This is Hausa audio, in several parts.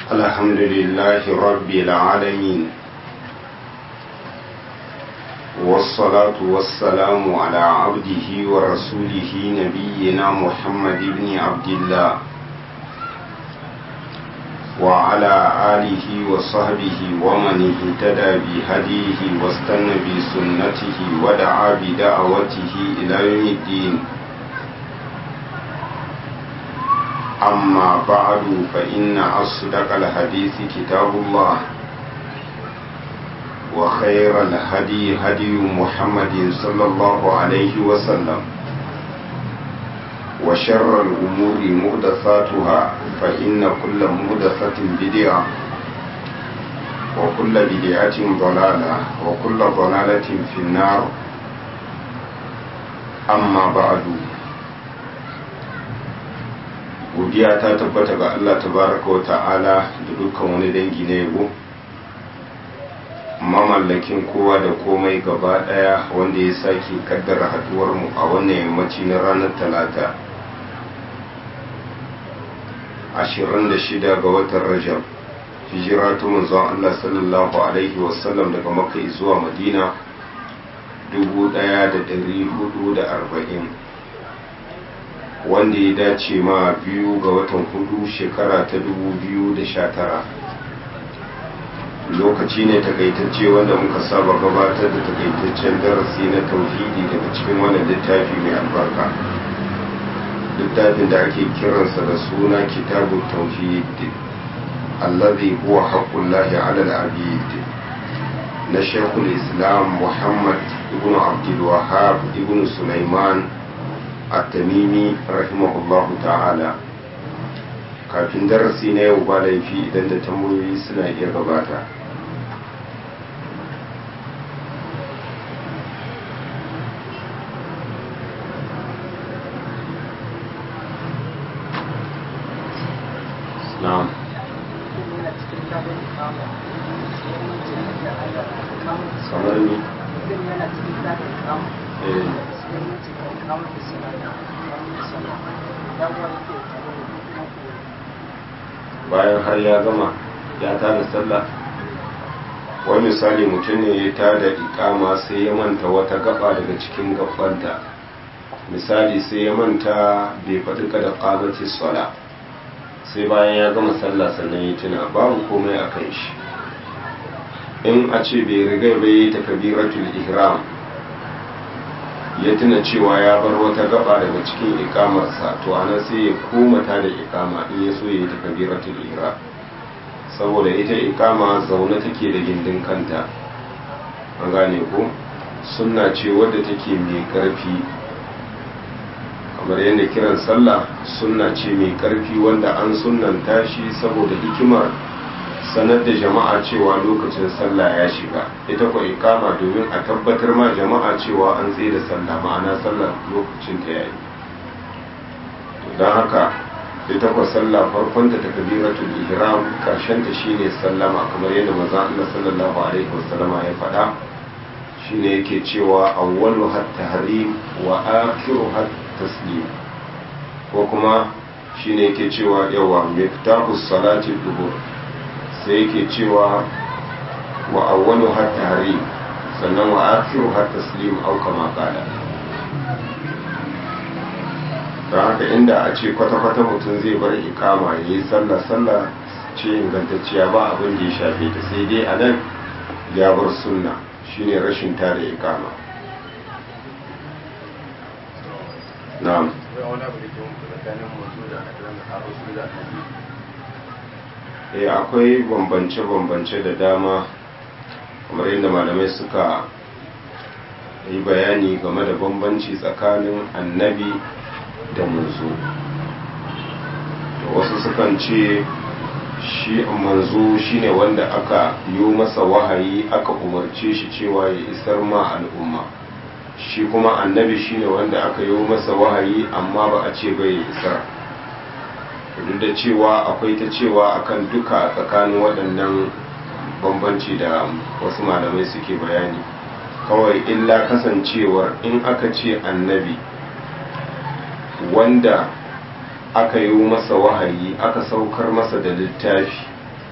الحمد لله رب العالمين والصلاة والسلام على عبده ورسوله نبينا محمد بن عبد الله وعلى آله وصحبه ومن اهتدى بهديه واستنى بسنته ودعا بدعوته إلى يوم الدين أما بعد فإن أصدق الحديث كتاب الله وخير الهدي هدي محمد صلى الله عليه وسلم وشر الأمور مهدثاتها فإن كل مهدثة بدعة وكل بدعة ضلالة وكل ضلالة في النار أما بعد godiya ta tabbata ga Allah tabaraka wa ta'ala da dukkan wani dangi na yabo mamallakin kowa da komai gaba daya wanda ya sake kaddara haduwar mu a wannan yammaci na ranar talata 26 ga watan rajab hijira ta manzon Allah sallallahu alaihi wasallam daga makka zuwa madina 1440 wanda ya dace ma biyu ga watan hudu shekara ta 2019 lokaci ne takaitacce wanda muka saba gabatar da takaitaccen darasi na tauhidi daga cikin wannan littafi mai albarka littafin da ake kiransa da suna kitabu tauhid allazi huwa haqqullahi ala al-abid na shekul islam muhammad ibn abdul wahhab ibn sulaiman at-tamimi rahimahullahu ta'ala kafin darasi na yau ba laifi idan da tambayoyi suna iya gabata na'am kamar ni bayan har ya gama ya tada sallah wani misali mutum ne ya tada ikama sai ya manta wata gaba daga cikin gabanta misali sai ya manta bai faɗi kada ƙamati sala sai bayan ya gama sallah sannan ya tuna babu komai a kan shi in a ce bai riga bai yi takabiratul ihram ya tuna cewa ya bar wata gaba daga cikin ikamarsa to ana sai ya komata da ikama in ya so ya yi takabiratul ihram saboda ita ikama zaune take da gindin kanta an gane ko sunna ce wadda take mai karfi kamar yadda kiran sallah sunna ce mai karfi wanda an sunnanta shi saboda hikimar sanar da jama'a cewa lokacin sallah ya shiga ita ko ikama domin a tabbatar ma jama'a cewa an tsaye da sallah ma'ana sallah lokacin ta yayi don haka ita ko sallah farkon ta takbiratul ihram karshen ta shine sallama kamar yadda manzon Allah sallallahu alaihi wasallama ya faɗa shine yake cewa awwalu hat tahrim wa akhiru hat taslim ko kuma shine yake cewa yawa miftahus salati duhur sai yake cewa wa awwalu har tahrim sannan wa akhiru har taslim au kama qala don haka inda a ce kwata-kwata mutum zai bar ikama ya yi sallah sallah ce ingantacciya ba abin da ya shafe ta sai dai a nan ya bar sunna shine rashin tare ikama na'am e akwai bambance-bambance da dama kamar yadda malamai suka yi bayani game da bambanci tsakanin annabi da manzo wasu sukan ce shi manzo shine wanda aka yi masa wahayi aka umarce shi cewa ya isar ma al'umma shi kuma annabi shine wanda aka yi masa wahayi amma ba a ce bai isar duk da cewa akwai ta cewa akan duka tsakanin waɗannan bambanci da wasu malamai suke bayani kawai illa kasancewar in aka ce annabi wanda aka yi masa wahayi aka saukar masa da littafi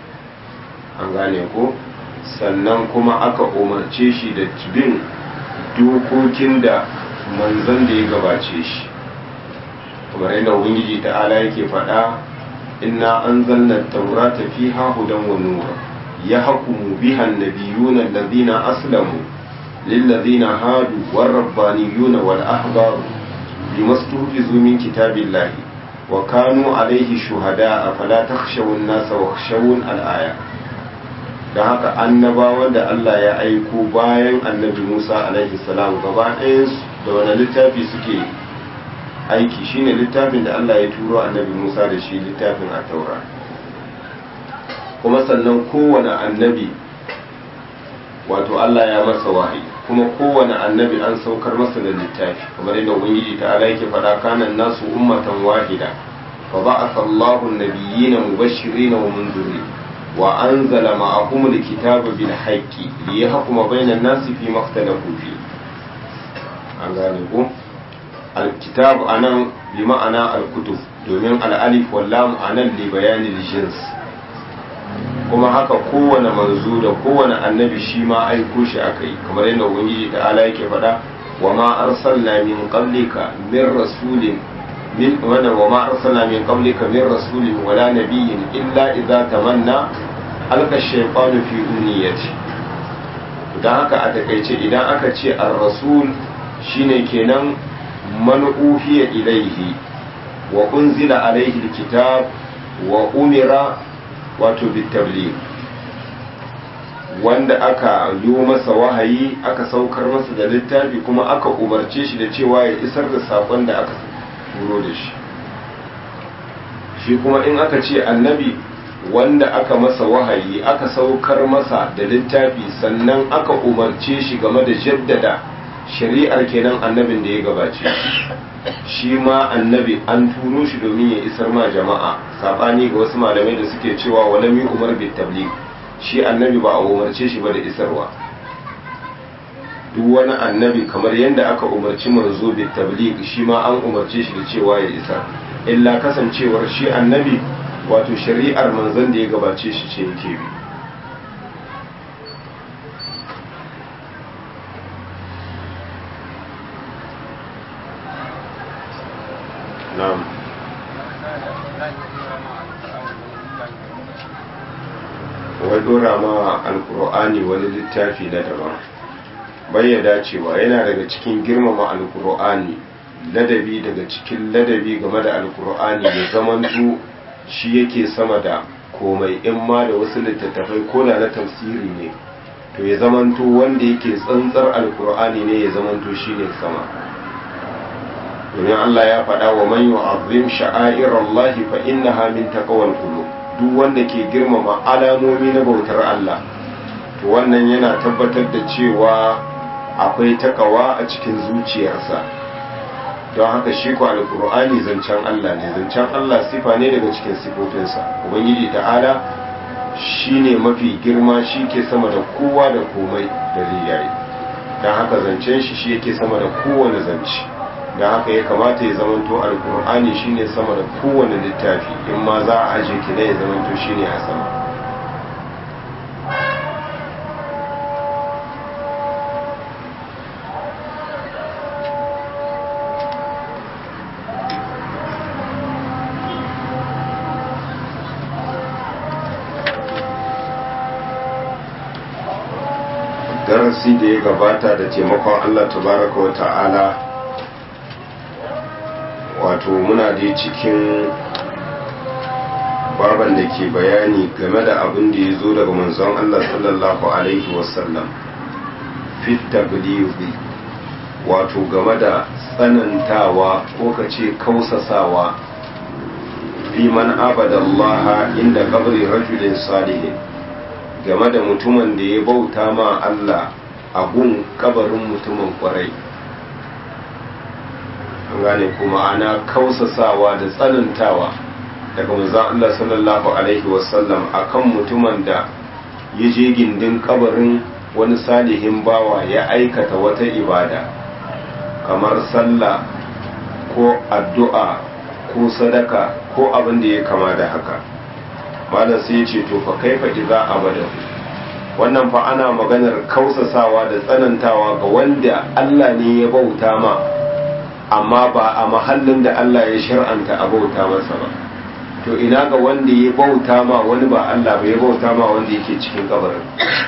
an gane ko sannan kuma aka umarce shi da bin dokokin da manzan da ya gabace shi kamar yadda ubangiji ta'ala yake faɗa inna anzalna taurata fiha hudan wa nur yahkumu biha an-nabiyuna alladhina aslamu lilladhina hadu war-rabbaniyuna wal-ahbaru bima stuhfizu min kitabillahi wa kanu alayhi shuhada'a fala takhshawu an-nasa wakhshawun al-aya dan haka annabawan da Allah ya aiko bayan annabi Musa alaihi salam gaba ɗayan da wani littafi suke aiki shine littafin da Allah ya turo annabi Musa da shi littafin a taura kuma sannan kowane annabi wato Allah ya masa wahayi kuma kowane annabi an saukar masa da littafi kamar yadda ubangiji ta ala yake faɗa kanan nasu ummatan wahida fa ba'atha Allahu an-nabiyyina mubashirin wa munzirin wa anzala ma'ahum al-kitaba bil haqqi liyahkuma bainan nasi fi ma ikhtalafu fi an gane ko al-kitab anan bi ma'ana al-kutub domin al-alif wal lam anan li bayani al-jins kuma haka kowane manzo da kowane annabi shi ma aiko shi aka yi kamar yadda ubangiji ta ala yake faɗa wa ma arsalna min qablika min rasulin min wanda wa ma arsalna min qablika min rasulin wala nabiyyin illa idza tamanna alqa shaytanu fi umniyati dan haka a takaice idan aka ce ar-rasul shine kenan man uhiya ilaihi wa unzila alaihi alkitab wa umira wato bitabli wanda aka yi masa wahayi aka saukar masa da littafi kuma aka umarce shi da cewa ya isar da sakon da aka turo da shi shi kuma in aka ce annabi wanda aka masa wahayi aka saukar masa da littafi sannan aka umarce shi game da jaddada shari'ar kenan annabin da ya gabace shi ma annabi an turo shi domin ya isar ma jama'a sabani ga wasu malamai da suke cewa walami umar bit tabligh shi annabi ba a umarce shi ba da isarwa duk wani annabi kamar yadda aka umarci manzo bit tabligh shi ma an umarce shi da cewa ya isar illa kasancewar shi annabi wato shari'ar manzon da ya gabace shi ce yake bi na'am wai dora ma alkur'ani wani littafi na daban bai dacewa yana daga cikin girmama alkur'ani ladabi daga cikin ladabi game da alkur'ani ya zamanto shi yake sama da komai in ma da wasu littattafai ko da na tafsiri ne to ya zamanto wanda yake tsantsar alkur'ani ne ya zamanto shi ne sama domin Allah ya faɗa wa man yu'azzim sha'airallahi fa innaha min taqwal qulub duk wanda ke girmama alamomi na bautar Allah to wannan yana tabbatar da cewa akwai takawa a cikin zuciyarsa don haka shi ko alqur'ani zancen Allah ne zancen Allah sifa ne daga cikin sifofinsa ubangiji ta'ala shine mafi girma shi ke sama da kowa da komai da riyayi don haka zancen shi shi yake sama da kowane zance da haka ya kamata ya zamanto alkur'ani shine sama da kowane littafi in ma za a aje ki ya zamanto shine a sama darasi da ya gabata da taimakon allah tabaraka wa ta'ala wato muna dai cikin baban da ke bayani game da abin da ya zo daga manzon Allah sallallahu alaihi wasallam fit taglizi wato game da tsanantawa ko ka ce kausasawa liman abadallaha inda kabri rajulin salihin game da mutumin da ya bauta ma Allah a gun kabarin mutumin kwarai an gane kuma ana kausasawa da tsanantawa daga manzon Allah sallallahu alaihi wasallam akan mutumin da ya je gindin kabarin wani salihin bawa ya aikata wata ibada kamar sallah ko addu'a ko sadaka ko abin da ya kama da haka malam sai ya ce to fa kaifa idza abada wannan fa ana maganar kausasawa da tsanantawa ga wanda Allah ne ya bauta ma amma ba a mahallin da Allah ya shar'anta a bauta masa ba to ina ga wanda ya bauta ma wani ba Allah ba ya bauta ma wanda yake cikin kabarin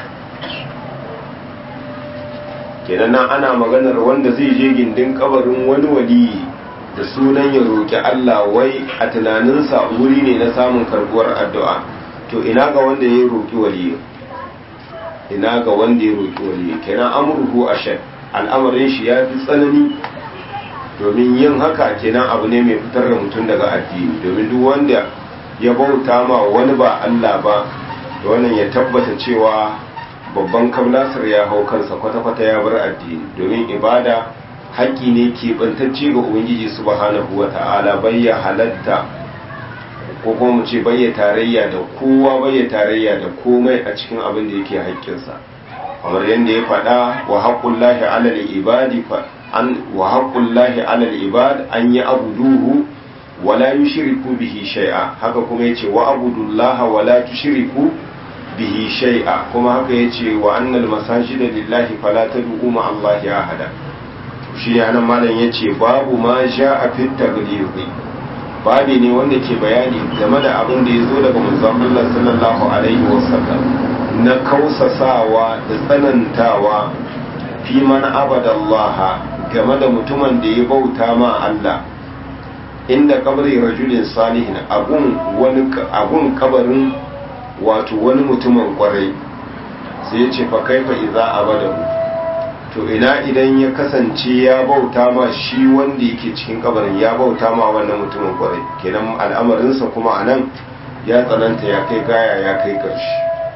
kenan nan ana maganar wanda zai je gindin kabarin wani waliyi da sunan ya roki Allah wai a tunaninsa wuri ne na samun karbuwar addu'a to ina ga wanda ya roki waliyi ina ga wanda ya roki waliyi kenan amruhu ashad al'amarin shi ya fi tsanani domin yin haka kenan abu ne mai fitar da mutum daga addini domin duk wanda ya bauta ma wani ba Allah ba da wannan ya tabbata cewa babban kablasar ya hau kansa kwata-kwata ya bar addini domin ibada haƙƙi ne keɓantacce ga ubangiji subhanahu wa ta'ala bayya halatta ko kuma mu ce bayya tarayya da kowa bayya tarayya da komai a cikin abin da yake haƙƙinsa kamar yadda ya faɗa wa haqqullahi 'alal ibadi fa an wa haqqullahi 'alal ibad an ya'buduhu wa la yushriku bihi shay'a haka kuma yace wa abudullaha wa la tushriku bihi shay'a kuma haka yace wa annal masajida lillahi fala tad'u ma allahi ahada shi ne anan malam yace babu ma ja'a fit taghlizi babi ne wanda ke bayani game da abin da ya zo daga manzon Allah sallallahu alaihi wasallam na kausasawa da tsanantawa fi man abadallaha game da mutumin da ya bauta ma Allah inda kabari rajulin salihin abun wani abun kabarin wato wani mutumin kwarai sai ya ce fa kaifa idza abadahu to ina idan ya kasance ya bauta ma shi wanda yake cikin kabarin ya bauta ma wannan mutumin kwarai kenan al'amarinsa kuma anan ya tsananta ya kai gaya ya kai ƙarshe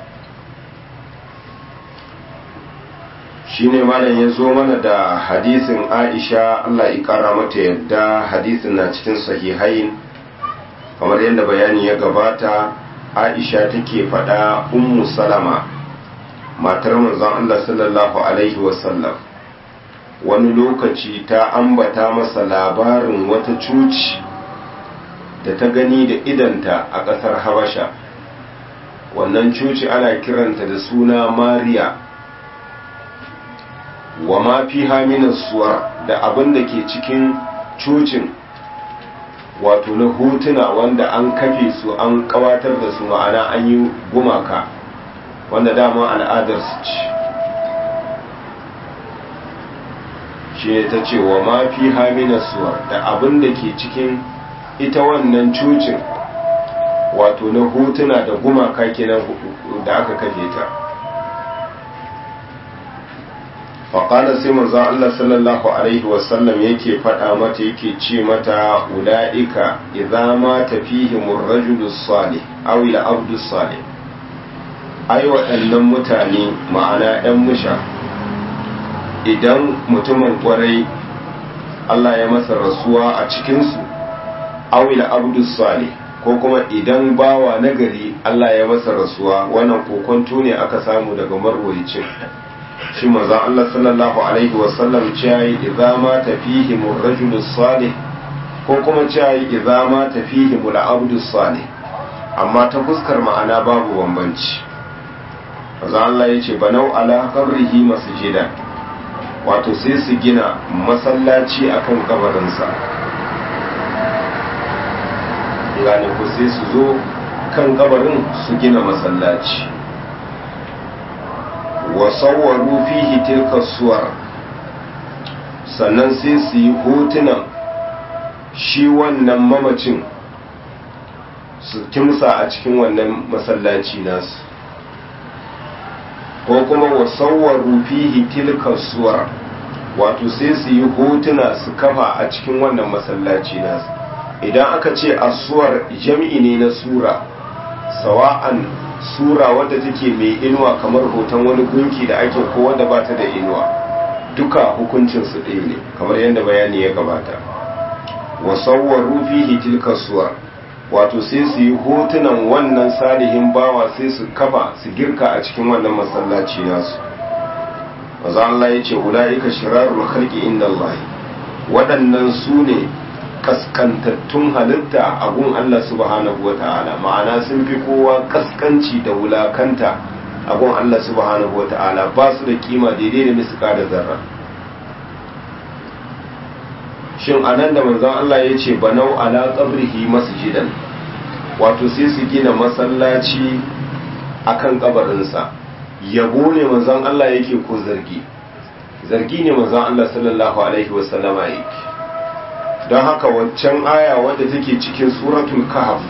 shine malam ya zo mana da hadisin aisha allah ya kara mata yadda hadisin na cikin sahihain kamar yadda bayani ya gabata aisha take faɗa ummu salama matar manzon allah sallallahu alaihi wasallam wani lokaci ta ambata masa labarin wata cuci da ta gani da idanta a ƙasar habasha wannan cuci ana kiranta da suna mariya wa ma fi haminas suwar da abin da ke cikin cocin wato na hotuna wanda an kafe su an kawatar da su ma'ana an yi gumaka wanda dama al'adar su ci shi ne ta ce wa ma fi haminas suwar da abin da ke cikin ita wannan cocin wato na hotuna da gumaka kenan da aka kafe ta faƙalar sai manzon Allah sallallahu Alaihi wasallam yake faɗa mata yake ce mata ula'ika idza ma tafihimur rajulus salih aw ila abdus salih ai waɗannan mutane ma'ana ɗan musha idan mutumin ƙwarai Allah ya masa rasuwa a cikinsu aw ila abdus salih ko kuma idan bawa nagari Allah ya masa rasuwa wannan kokonto ne aka samu daga marwayicin shi manzon Allah sallallahu alaihi wasallam cewa idza ma tafihim ar-rajulu salih ko kuma cewa idza ma tafihim al-abdu salih amma ta fuskar ma'ana babu bambanci manzon Allah yace banau ala qabrihi masjidan wato sai su gina masallaci akan kabarinsa gane ko sai su zo kan kabarin su gina masallaci wa sawwaru fihi tilka suwar sannan sai su yi hotunan shi wannan mamacin su kimsa a cikin wannan masallaci nasu ko kuma wa sawwaru fihi tilka suwar wato sai su yi hotuna su kafa a cikin wannan masallaci nasu idan aka ce asuwar jam'i ne na sura sawa'an sura wadda take mai inuwa kamar hoton wani gunki da ake ko wadda ba ta da inuwa duka hukuncin su ɗaya ne kamar yadda bayani ya gabata wa sawwaru fihi tilka suwar wato sai su yi hotunan wannan salihin bawa sai su kafa su girka a cikin wannan masallaci nasu maza Allah ya ce ula'ika shirarul khalqi inda Allah waɗannan su ne kaskantattun halitta a gun Allah subhanahu wa ta'ala ma'ana sun fi kowa kaskanci da wulakanta a gun Allah subhanahu wa ta'ala ba su da kima daidai da miska da zarra shin anan da manzon Allah ya ce banau ala qabrihi masjidan wato sai su gina masallaci akan kabarinsa yabo ne manzon Allah yake ko zargi zargi ne manzon Allah sallallahu alaihi wasallama yake don haka waccan aya wadda take cikin suratul kahf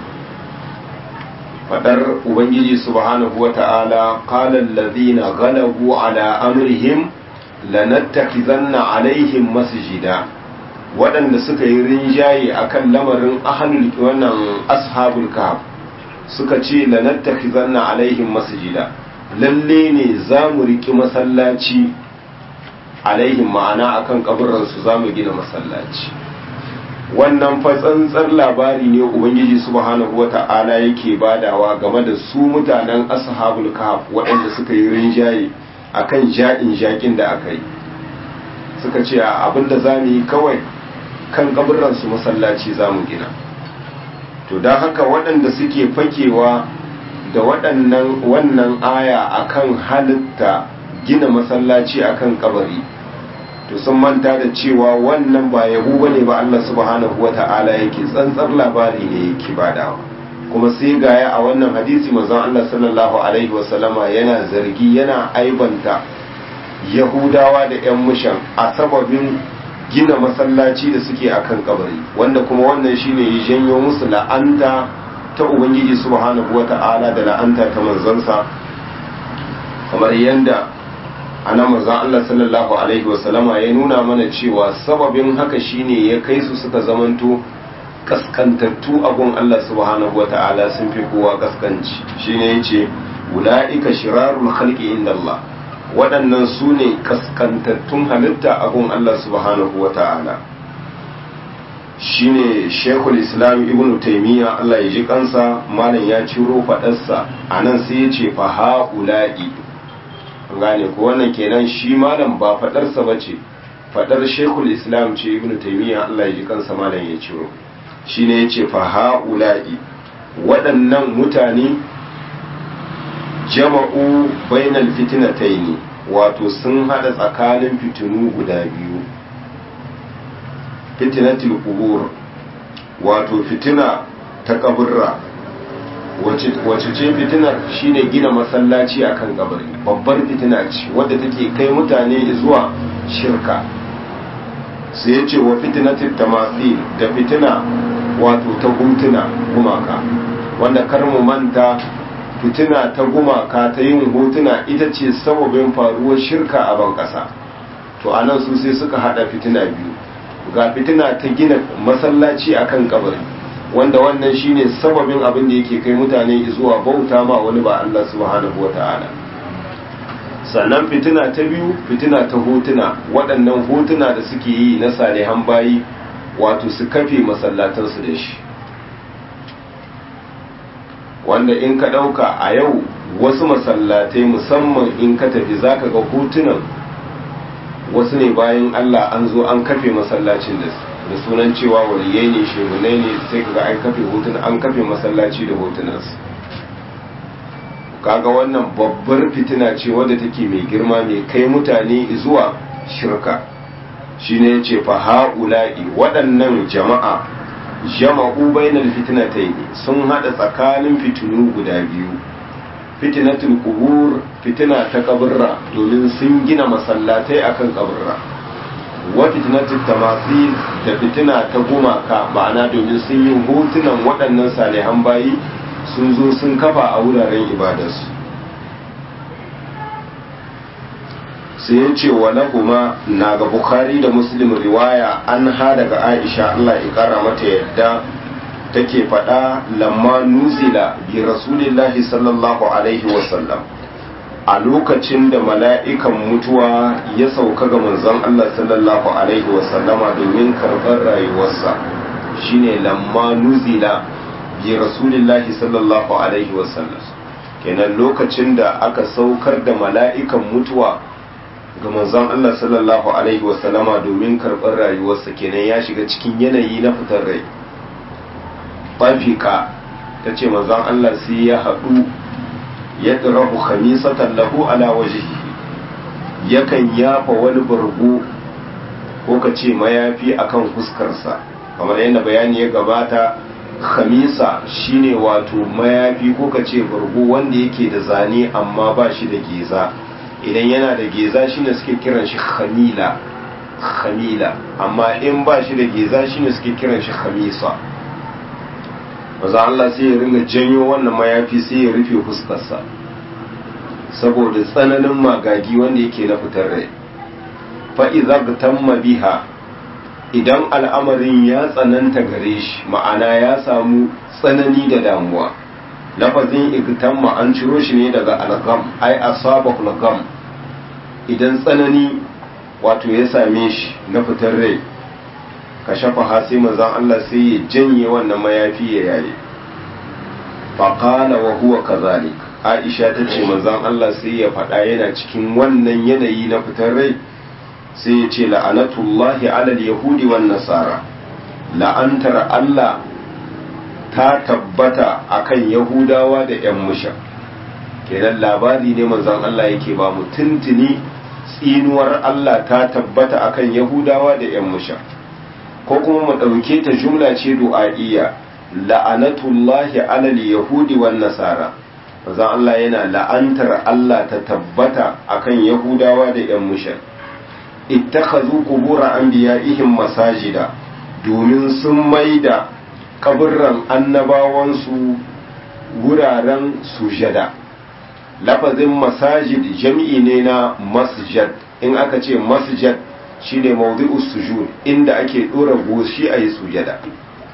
fadar ubangiji subhanahu wata'ala qala alladhina ghalabu ala amrihim lanattakhizanna alaihim masjida waɗanda suka yi rinjaye akan lamarin ahlul wannan ashabul kahf suka ce lanattakhizanna alaihim masjida lalle ne za mu riki masallaci alaihim ma'ana akan kaburansu za mu gina masallaci wannan fa tsantsar labari ne ubangiji subhanahu wata'ala yake badawa game da su mutanen ashabul kahf waɗanda suka yi rinjaye akan ja'in jakin da aka yi suka ce abinda za mu yi kawai kan kaburansu masallaci za mu gina to don haka waɗanda suke fakewa da waɗannan wannan aya akan halitta gina masallaci akan kabari to sun manta da cewa wannan ba yabo bane ba Allah subhanahu wata'ala yake tsantsar labari ne yake badawa kuma sai gaya a wannan hadisi manzon Allah sallallahu alaihi wasallama yana zargi yana aibanta yahudawa da yan mushan a sababin gina masallaci da suke akan kabari wanda kuma wannan shine ya janyo musu la'anta ta ubangiji subhanahu wata'ala da la'anta ta manzonsa kamar yanda ana manzon Allah sallallahu alaihi wasallama ya nuna mana cewa sababin haka shine ya kai su suka zamanto kaskantattu a gun Allah subhanahu wata'ala sun fi kowa kaskanci shine yace ulaika shirarul khalqi inda Allah waɗannan su ne kaskantattun halitta a gun Allah subhanahu wata'ala shine shekul islam ibn taimiyya Allah ya ji kansa malam ya ciro faɗarsa a nan sai ya ce fa ha'ula'i gane ko wannan kenan shi malam ba fadarsa ba ce fadar shekul islam ce ibn taimiyya allah ya ji kansa malam ya ciro shi ne ya ce fa ha'ula'i waɗannan mutane jama'u bainal fitinataini wato sun hada tsakanin fitinu guda biyu fitinatul qubur wato fitina ta kaburra wace ce fitinar shine gina masallaci akan kabari babbar fitina ce wadda take kai mutane zuwa shirka sai ya ce wa fitinatul tamathil da fitina wato ta hutuna gumaka wanda kar mu manta fitina ta gumaka ta yin hotuna ita ce sababin faruwar shirka a ban kasa to anan su sai suka hada fitina biyu ga fitina ta gina masallaci akan kabari wanda wannan shine sababin abin da yake kai mutane zuwa bauta ma wani ba Allah subhanahu wata'ala sannan fitina ta biyu fitina ta hotuna waɗannan hotuna da suke yi na salihan bayi wato su kafe masallatansu da shi wanda in ka ɗauka a yau wasu masallatai musamman in ka tafi zaka ga hotunan wasu ne bayan Allah an zo an kafe masallacin da su da sunan cewa waliyai ne shegunai ne sai kaga an kafe hotuna an kafe masallaci da hotunansu kaga wannan babbar fitina ce wadda take mai girma mai kai mutane zuwa shirka shine yace fa haula'i waɗannan jama'a jama'u bainal fitnatayn sun hada tsakanin fitinu guda biyu fitnatul qubur fitina ta kaburra domin sun gina masallatai akan kaburra wa fitnatul tamathil da fitina ta gumaka ma'ana domin sun yi hotunan waɗannan salihan bayi sun zo sun kafa a wuraren ibadarsu sai ya ce wa kuma na ga bukhari da muslim riwaya an ha daga aisha allah ya kara mata yadda take faɗa lamma nuzila bi rasulillahi sallallahu alaihi wasallam a lokacin da mala'ikan mutuwa ya sauka ga manzon Allah sallallahu Alaihi wasallama domin karɓar rayuwarsa shine lamma nuzila bi rasulillahi sallallahu Alaihi wasallam kenan lokacin da aka saukar da mala'ikan mutuwa ga manzon Allah sallallahu alaihi wasallama domin karɓar rayuwarsa kenan ya shiga cikin yanayi na fitar rai fafika ta ce manzon Allah sai ya haɗu ya ɗirahu khamisatan lahu ala wajihi yakan yafa wani bargo ko ka ce mayafi akan fuskarsa kamar yadda bayani ya gabata khamisa shine wato mayafi ko ka ce bargo wanda yake da zane amma ba shi da geza idan yana da geza shine suke kiran shi khamila khamila amma in ba shi da geza shine suke kiran shi khamisa maza Allah sai ya ringa janyo wannan mayafi sai ya rufe fuskarsa saboda tsananin magagi wanda yake na fitar rai fa'iza tamma biha idan al'amarin ya tsananta gare shi ma'ana ya samu tsanani da damuwa lafazin igtamma an ciro shi ne daga algam ai asabahul gam idan tsanani wato ya same shi na fitar rai ka shafa hasi manzon Allah sai ya janye wannan mayafi ya yaye faqala wa huwa kazalik Aisha ta ce manzon Allah sai ya faɗa yana cikin wannan yanayi na fitar rai sai ya ce la'anatullahi alal yahudi wan nasara la'antar Allah ta tabbata akan yahudawa da yan musha kenan labari ne manzon Allah yake ba mu tuntuni tsinuwar Allah ta tabbata akan yahudawa da yan musha ko kuma mu ɗauke ta jumla ce du'a'iyya la'anatullahi alal yahudi wan nasara manzon Allah yana la'antar Allah ta tabbata akan yahudawa da yan musha ittakhadhu qubur anbiya'ihim masajida domin sun maida kaburran annabawansu wuraren sujada lafazin masajid jami'i ne na masjid in aka ce masjid shine mawdi'us sujud inda ake dora goshi a yi sujada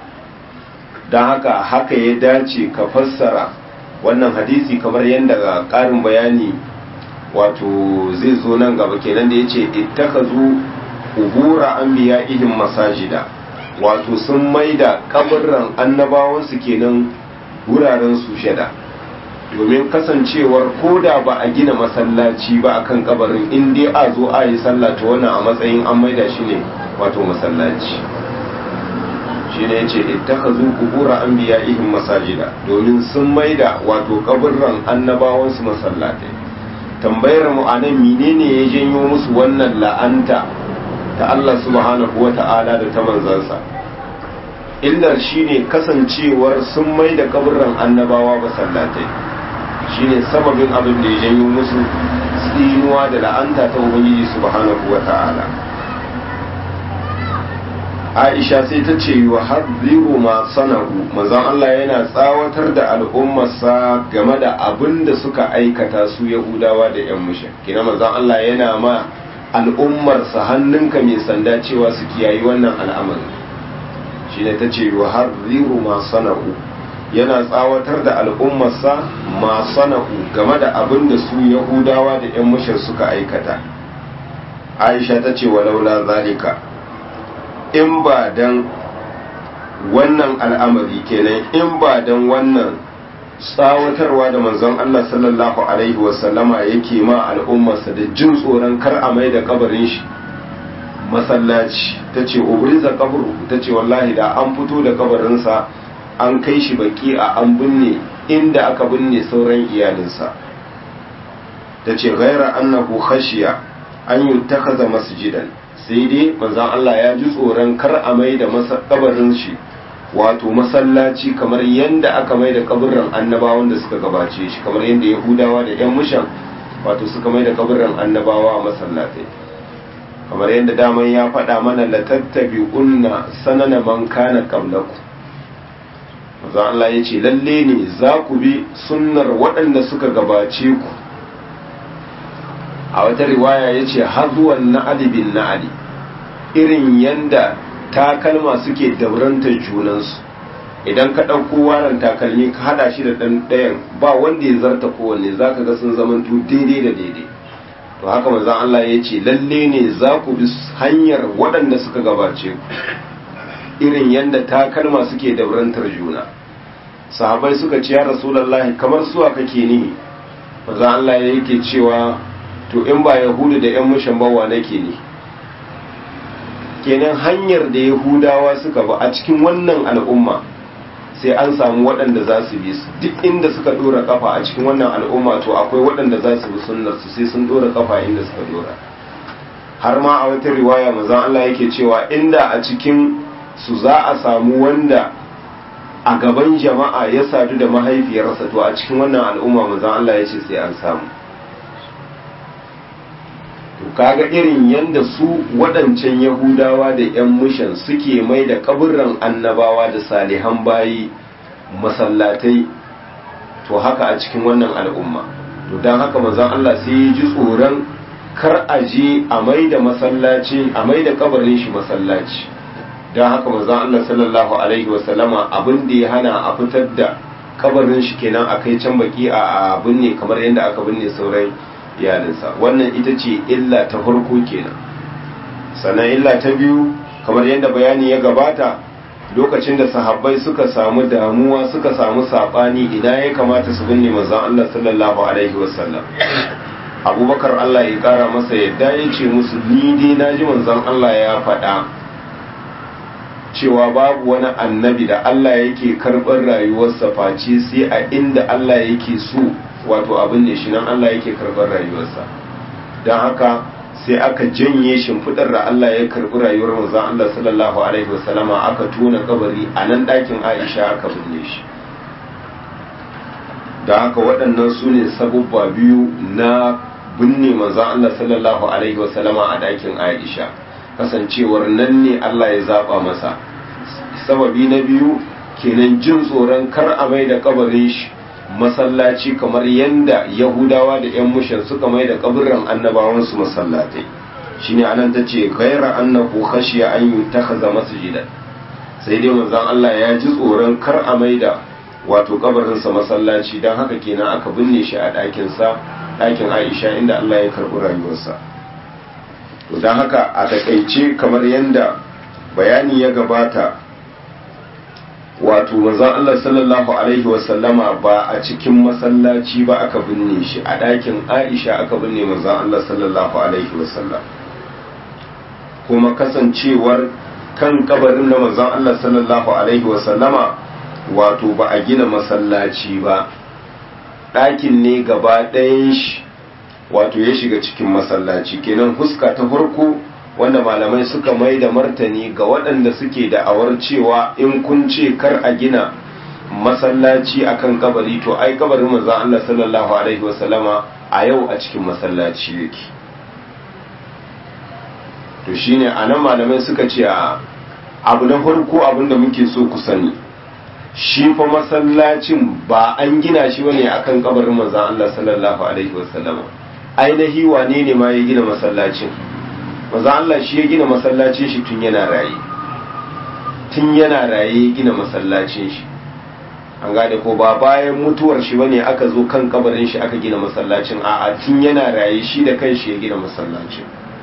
don haka haka ya dace ka fassara wannan hadisi kamar yadda ƙarin bayani wato zai zo nan gaba kenan da ya ce ittakazu ubura anbiya'ihim masajida wato sun maida kaburran annabawansu kenan wuraren sujada domin kasancewar koda ba a gina masallaci ba akan kabarin in dai a zo a yi sallah to wannan a matsayin an maida shi ne wato masallaci shi ne ce ittakazu kubura anbiya'ihim masajida domin sun maida wato kaburran annabawansu masallatai tambayar mu anan menene ya janyo musu wannan la'anta ta Allah subhanahu wata'ala da ta manzansa illar shine kasancewar sun maida kaburran annabawa masallatai shine sababin abin da ya janyo musu tsinuwa da la'anta ta ubangiji subhanahu wata'ala aisha sai ta ce wa hadhiru ma sanahu manzon Allah yana tsawatar da al'ummarsa game da abin da suka aikata su yahudawa da yan mushin kina manzon Allah yana ma al'ummarsa hannunka mai sanda cewa su kiyayi wannan al'amari shine ta ce wa hadhiru ma sanahu yana tsawatar da al'ummarsa ma sanahu game da abin da su yahudawa da yan mushin suka aikata aisha ta ce wa laula zalika in ba dan wannan al'amari kenan in ba dan wannan tsawatarwa da manzon Allah sallallahu alaihi wasallama yake ma al'ummarsa da jin tsoron kar a mai da kabarin shi masallaci ta ce ubriza kabru ta ce wallahi da an fito da kabarinsa an kai shi baki a an binne inda aka binne sauran iyalinsa ta ce gaira annahu khashiya an yi takaza masjidan sai dai manzan Allah ya ji tsoron kar a mai da kabarin shi wato masallaci kamar yadda aka mai da kabarin annabawan da suka gabace shi kamar yadda yahudawa da yan mushan wato suka mai da kabarin annabawa a masallatai kamar yadda daman ya faɗa mana la tattabi unna sanana man kana qablaku manzan Allah ya ce lalle ne za ku bi sunnar waɗanda suka gabace ku a wata riwaya ya ce hazuwan na'ali bin na'ali irin yanda takalma suke daurantar junansu idan ka ɗauko waran takalmi ka haɗa shi da ɗan ɗayan ba wanda ya zarta kowanne za ka ga sun zamanto daidai da daidai to haka manzan Allah ya ce lalle ne za ku bi hanyar waɗanda suka gabace ku irin yanda takalma suke daurantar juna sahabai suka ce ya rasulallahi kamar suwa kake nihi manzan Allah yake cewa to in ba yahudu da 'yan mushan bawa nake ne kenan hanyar da yahudawa suka ba a cikin wannan al'umma sai an samu waɗanda za su bi su duk inda suka ɗora kafa a cikin wannan al'umma to akwai waɗanda za su bi sunnar su sai sun ɗora kafa inda suka ɗora har ma a wata riwaya manzon Allah yake cewa inda a cikin su za a samu wanda a gaban jama'a ya sadu da mahaifiyarsa to a cikin wannan al'umma manzon Allah ya ce sai an samu to kaga irin yanda su waɗancan yahudawa da 'yan mushan suke mai da kaburran annabawa da salihan bayi masallatai to haka a cikin wannan al'umma to don haka manzon Allah sai ya ji tsoron kar a je a mai da masallaci a mai da kabarin shi masallaci don haka manzon Allah sallallahu alaihi wasallama abin da ya hana a fitar da kabarin shi kenan a kai can baki a binne kamar yadda aka binne sauran iyalinsa wannan ita ce illa ta farko kenan sannan illa ta biyu kamar yadda bayani ya gabata lokacin da sahabbai suka samu damuwa suka samu sabani ina ya kamata su binne manzon Allah sallallahu alaihi wasallam abubakar Allah ya kara masa yadda ya ce musu ni dai naji manzon Allah ya faɗa cewa babu wani annabi da Allah yake karɓar rayuwarsa face sai a inda Allah yake so wato abin ne shi nan Allah yake karɓar rayuwarsa don haka sai aka janye shimfiɗar da Allah ya karɓi rayuwar manzon Allah sallallahu alaihi wasallama aka tona kabari a nan ɗakin Aisha aka binne shi don haka waɗannan su ne sabubba biyu na binne manzon Allah sallallahu alaihi wasallama a ɗakin Aisha kasancewar nan ne Allah ya zaba masa sababi na biyu kenan jin tsoron kar a mai da kabarin shi masallaci kamar yadda yahudawa da 'yan mushin suka mai da kaburin annabawansu masallatai shine anan ta ce gaira annahu khashiya an yutakhadha masjidan sai dai manzon Allah ya ji tsoron kar a mai da wato kabarinsa masallaci don haka kenan aka binne shi a ɗakinsa ɗakin Aisha inda Allah ya karɓi rayuwarsa to don haka a takaice kamar yadda bayani ya gabata wato manzon Allah sallallahu alaihi wasallama ba a cikin masallaci ba aka binne shi a ɗakin Aisha aka binne manzon Allah sallallahu alaihi wasallam kuma kasancewar kan kabarin na manzon Allah sallallahu alaihi wasallama wato ba a gina masallaci ba ɗakin ne gaba ɗayan shi wato ya shiga cikin masallaci kenan huska ta farko wanda malamai suka mai da martani ga waɗanda suke da'awar cewa in kun ce kar a gina masallaci akan kabari to ai kabarin manzon Allah sallallahu alaihi wasallama a yau a cikin masallaci yake to shine anan malamai suka ce a abu na farko abinda muke so ku sani shi fa masallacin ba an gina shi bane akan kabarin manzon Allah sallallahu alaihi wasallama ainihi wane ne ma ya gina masallacin maza Allah shi ya gina masallacin shi tun yana raye tun yana raye ya gina masallacin shi an gane ko ba bayan mutuwar shi bane aka zo kan kabarin shi aka gina masallacin a'a tun yana raye shi da kanshi ya gina masallacin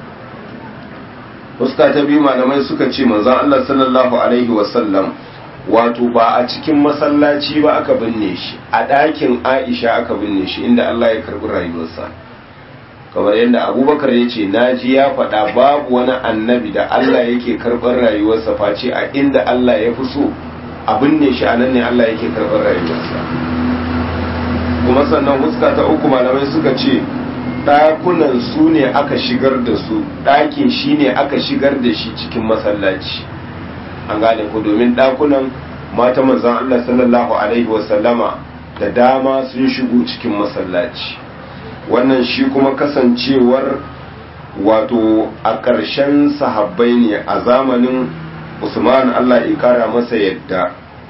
fuska ta biyu malamai suka ce manzon Allah sallallahu alaihi wasallam wato ba a cikin masallaci ba aka binne shi a ɗakin Aisha aka binne shi inda Allah ya karɓi rayuwarsa kamar yadda abubakar ya ce naji ya faɗa babu wani annabi da Allah yake karɓar rayuwarsa face a inda Allah ya fi so abin ne shi a nan ne Allah yake karɓar rayuwarsa kuma sannan huska ta uku malamai suka ce ɗakunan su ne aka shigar da su ɗakin shi ne aka shigar da shi cikin masallaci an gane ku domin ɗakunan mata manzan Allah sallallahu alaihi wasallama da dama sun shigo cikin masallaci wannan shi kuma kasancewar wato a ƙarshen sahabbai ne a zamanin usman allah ya kara masa yadda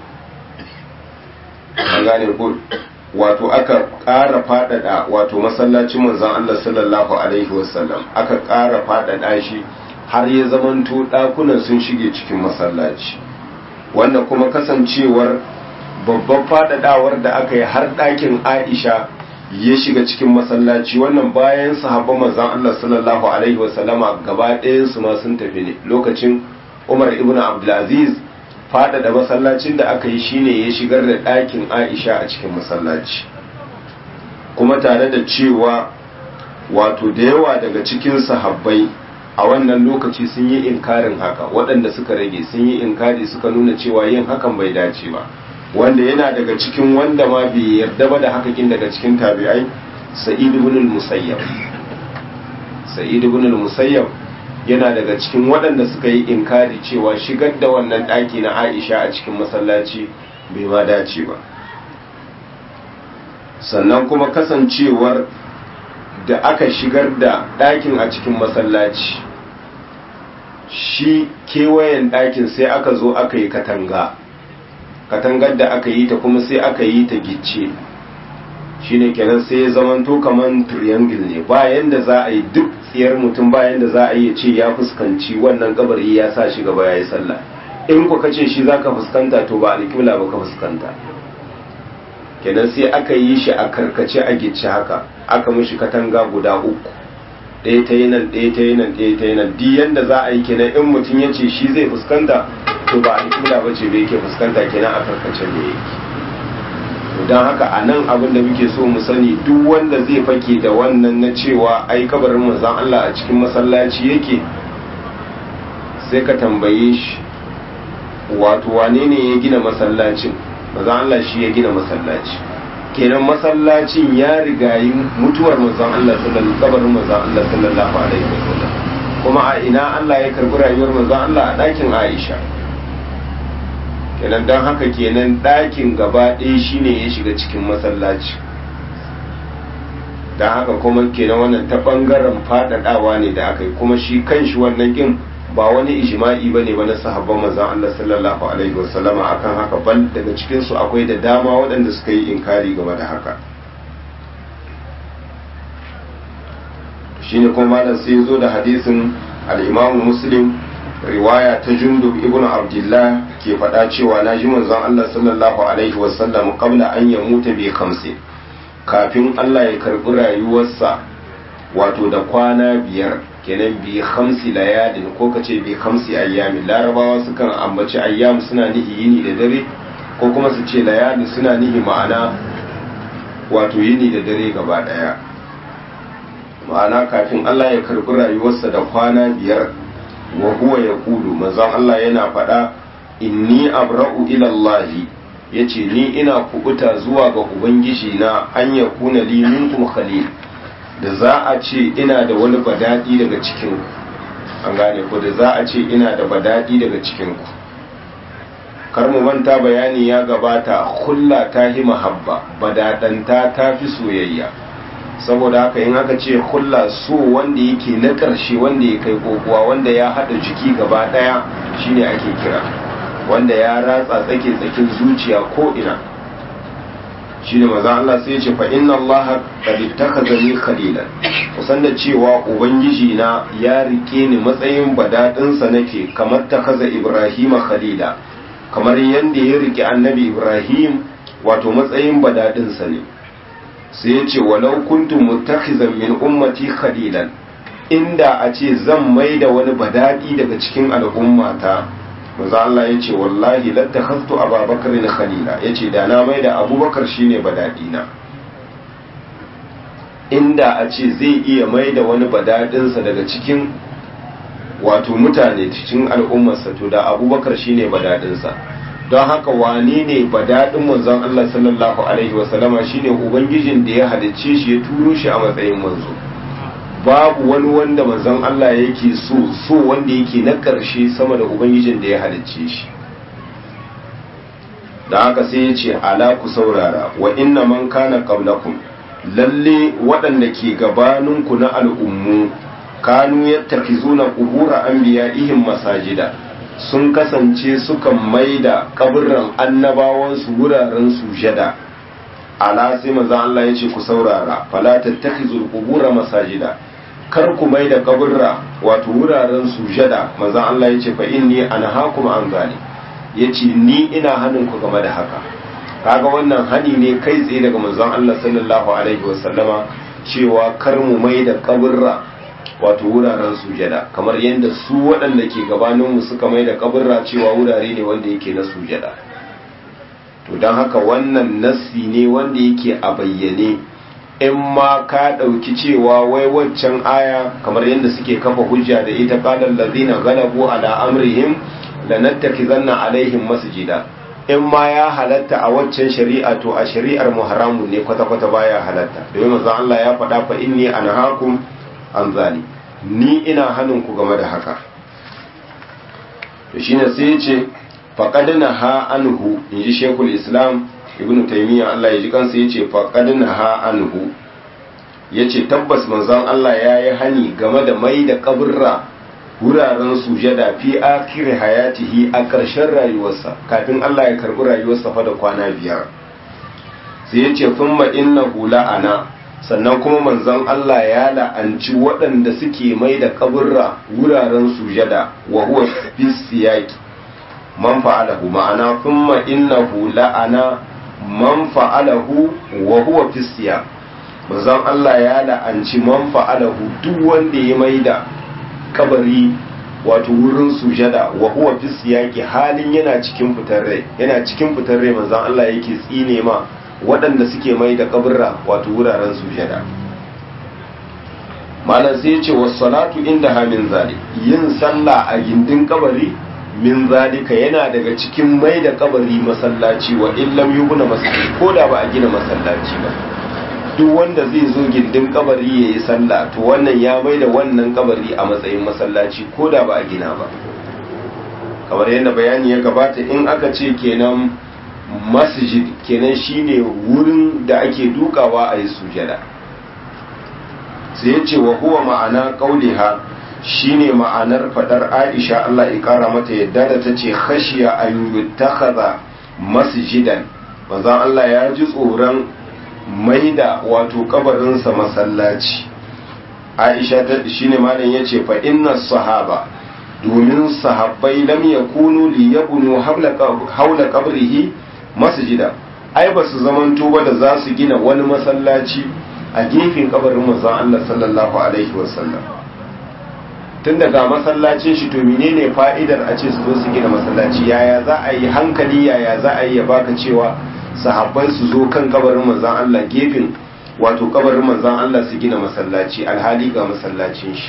an gane ko wato aka ƙara faɗaɗa wato masallacin manzon allah sallallahu alaihi wasallam aka ƙara faɗaɗa shi har ya zamanto ɗakunan sun shige cikin masallaci wanda kuma kasancewar babban faɗaɗawar da aka yi har ɗakin aisha ya shiga cikin masallaci wannan bayan sahabban manzon Allah sallallahu alaihi wasallama gaba ɗayan su ma sun tafi ne lokacin Umar ibn Abdulaziz faɗaɗa masallacin da aka yi shine ya shigar da ɗakin Aisha a cikin masallaci kuma tare da cewa wato da yawa daga cikin sahabbai a wannan lokaci sun yi inkarin haka waɗanda suka rage sun yi inkari suka nuna cewa yin hakan bai dace ba wanda yana daga cikin wanda ma bai yarda ba da hakakin daga cikin tabi'ai sa'id ibn al-musayyab sa'id ibn al-musayyab yana daga cikin waɗanda suka yi inkari cewa shigar da wannan ɗaki na Aisha a cikin masallaci bai ma dace ba sannan kuma kasancewar da aka shigar da ɗakin a cikin masallaci shi kewayen ɗakin sai aka zo aka yi katanga katangar da aka yi ta kuma sai aka yi ta gicce shine kenan sai ya zamanto kaman triangle ne bayan da za a yi duk tsiyar mutum bayan da za a yi ce ya fuskanci wannan kabari ya sa shi gaba ya yi sallah in ku kace shi za ka fuskanta to ba alƙibla ba ka fuskanta kenan sai aka yi shi a karkace a gicce haka aka mishi katanga guda uku ɗaya ta yi nan ɗaya ta yi nan ɗaya ta yi nan duk yanda za a yi kenan in mutum ya ce shi zai fuskanta to ba alƙibla ba ce da yake fuskanta kenan a karkace ne yake don haka a nan abin da muke so mu sani duk wanda zai fake da wannan na cewa ai kabarin manzon Allah a cikin masallaci yake sai ka tambaye shi wato wane ne ya gina masallacin manzon Allah shi ya gina masallaci kenan masallacin ya rigayi mutuwar manzon Allah sallallahu kabarin manzon Allah sallallahu alaihi wasallam kuma a ina Allah ya karbi rayuwar manzon Allah a ɗakin Aisha kenan don haka kenan ɗakin gaba ɗaya shine ya shiga cikin masallaci don haka kuma kenan wannan ta ɓangaren faɗaɗawa ne da aka yi kuma shi kan shi wannan ƙin ba wani ijima'i ba ne ba na sahabban manzon Allah sallallahu alaihi wasallama akan haka bal daga cikinsu akwai da dama waɗanda suka yi inkari game da haka shine kuma malam sai zo da hadisin al-imamu muslim riwaya ta jundub ibn abdullah ke faɗa cewa na ji manzon Allah sallallahu alaihi wasallam qabla an ya mutu bi khamsi kafin Allah ya karbi rayuwarsa wato da kwana biyar kenan bi khamsi layalin ko kace bi khamsi ayyamin larabawa sukan ambaci ayyam suna nihi yini da dare ko kuma su ce layali suna nihi ma'ana wato yini da dare gaba daya ma'ana kafin Allah ya karbi rayuwarsa da kwana biyar wa huwa ya kulu manzon Allah yana faɗa inni abra'u ila Allah yace ni ina kubuta zuwa ga ubangiji na an ya kuna li minkum khalil da za a ce ina da wani badadi daga cikin ku an gane ko da za a ce ina da badadi daga cikin ku kar mu manta bayani ya gabata hulla ta hi mahabba badadanta ta fi soyayya saboda haka in aka ce hulla so wanda yake na ƙarshe wanda ya kai kokowa wanda ya haɗa jiki gaba ɗaya shine ake kira wanda ya ratsa tsake tsakin zuciya ko ina shine maza Allah sai ya ce fa inna Allah qad ittakhadhani khalilan kusan da cewa ubangiji na ya rike ni matsayin badadin sa nake kamar takaza Ibrahim khalila kamar yanda ya rike annabi Ibrahim wato matsayin badadin sa ne sai ya ce walau kuntu muttakhizan min ummati khalilan inda a ce zan mai da wani badadi daga cikin al'ummata manzo Allah ya ce wallahi lattakhaztu ababakar khalila ya ce da na mai da abubakar shine badadi na inda a ce zai iya mai da wani badadinsa daga cikin wato mutane cikin al'ummarsa to da abubakar shine badadinsa don haka wane ne badadin manzon Allah sallallahu alaihi wasallama shine ubangijin da ya halicce shi ya turo shi a matsayin manzo babu wani wanda manzon Allah yake so so wanda yake na ƙarshe sama da ubangijin da ya halicce shi da haka sai ya ce ala ku saurara wa inna man kana qablakum lalle waɗanda ke gabaninku na al'ummu kanu yattakizuna qubura anbiya'ihim masajida sun kasance sukan maida kaburran annabawansu wuraren sujada ala sai manzon Allah ya ce ku saurara fala tattakhizul qubura masajida kar ku maida kaburra wato wuraren sujada manzon Allah ya ce fa inni anhaakum an zalik yace ni ina hanin ku game da haka kaga wannan hani ne kai tsaye daga manzon Allah sallallahu alaihi wasallama cewa kar mu maida kaburra wato wuraren sujada kamar yadda su waɗanda ke gabaninmu suka mai da kaburra cewa wurare ne wanda yake na sujada to don haka wannan nassi ne wanda yake a bayyane in ma ka ɗauki cewa wai waccan aya kamar yadda suke kafa hujja da ita qala allazina ghalabu ala amrihim lanattakizanna alaihim masjida in ma ya halatta a waccan shari'a to a shari'ar mu haramun ne kwata-kwata baya halatta domin manzon Allah ya faɗa fa inni anhaakum an zali ni ina hannun ku game da haka to shine sai ya ce faqad naha anhu inji shekul islam ibnu taymiya Allah ya ji kansa yace faqad naha anhu yace tabbas manzon Allah ya yi hani game da mai da kaburra wuraren sujada fi akiri hayatihi a ƙarshen rayuwarsa kafin Allah ya karɓi rayuwarsa fa da kwana biyar sai ya ce sun innahu la'ana sannan kuma manzon Allah ya la'anci waɗanda suke mai da kaburra wuraren sujada wa huwa fi siyaki man fa'alahu ma'ana thumma innahu la'ana man fa'alahu wa huwa fi siyak manzon Allah ya la'anci man fa'alahu duk wanda ya mai da kabari wato wurin sujada wa huwa fi siyaki halin yana cikin fitar rai yana cikin fitar rai manzon Allah yake tsine ma waɗanda suke mai da kaburra wato wuraren sujada malam sai ya ce was salatu inda ha min zalik yin sallah a gindin kabari min zalika yana daga cikin mai da kabari masallaci wa illam yubna masallaci ko da ba a gina masallaci ba duk wanda zai zo gindin kabari ya yi sallah to wannan ya mai da wannan kabari a matsayin masallaci ko da ba a gina ba kamar yadda bayani ya gabata in aka ce kenan masjid kenan shine wurin da ake dukawa a yi sujada sai ya ce wa huwa ma'ana qauliha shine ma'anar fadar Aisha Allah ya kara mata yadda da ta ce khashiya an yuttakhadha masjidan manzon Allah ya ji tsoron maida wato kabarinsa masallaci aisha ta shine malam yace fa inna sahaba domin sahabbai lam yakunu li yabnu hawla qabrihi masjida ai ba su zamanto ba da za su gina wani masallaci a gefen kabarin manzon Allah sallallahu alaihi wasallam tun daga masallacin shi to menene fa'idar a ce su zo su gina masallaci yaya za a yi hankali yaya za a yi ya baka cewa sahabbai su zo kan kabarin manzan Allah gefen wato kabarin manzan Allah su gina masallaci alhali ga masallacin shi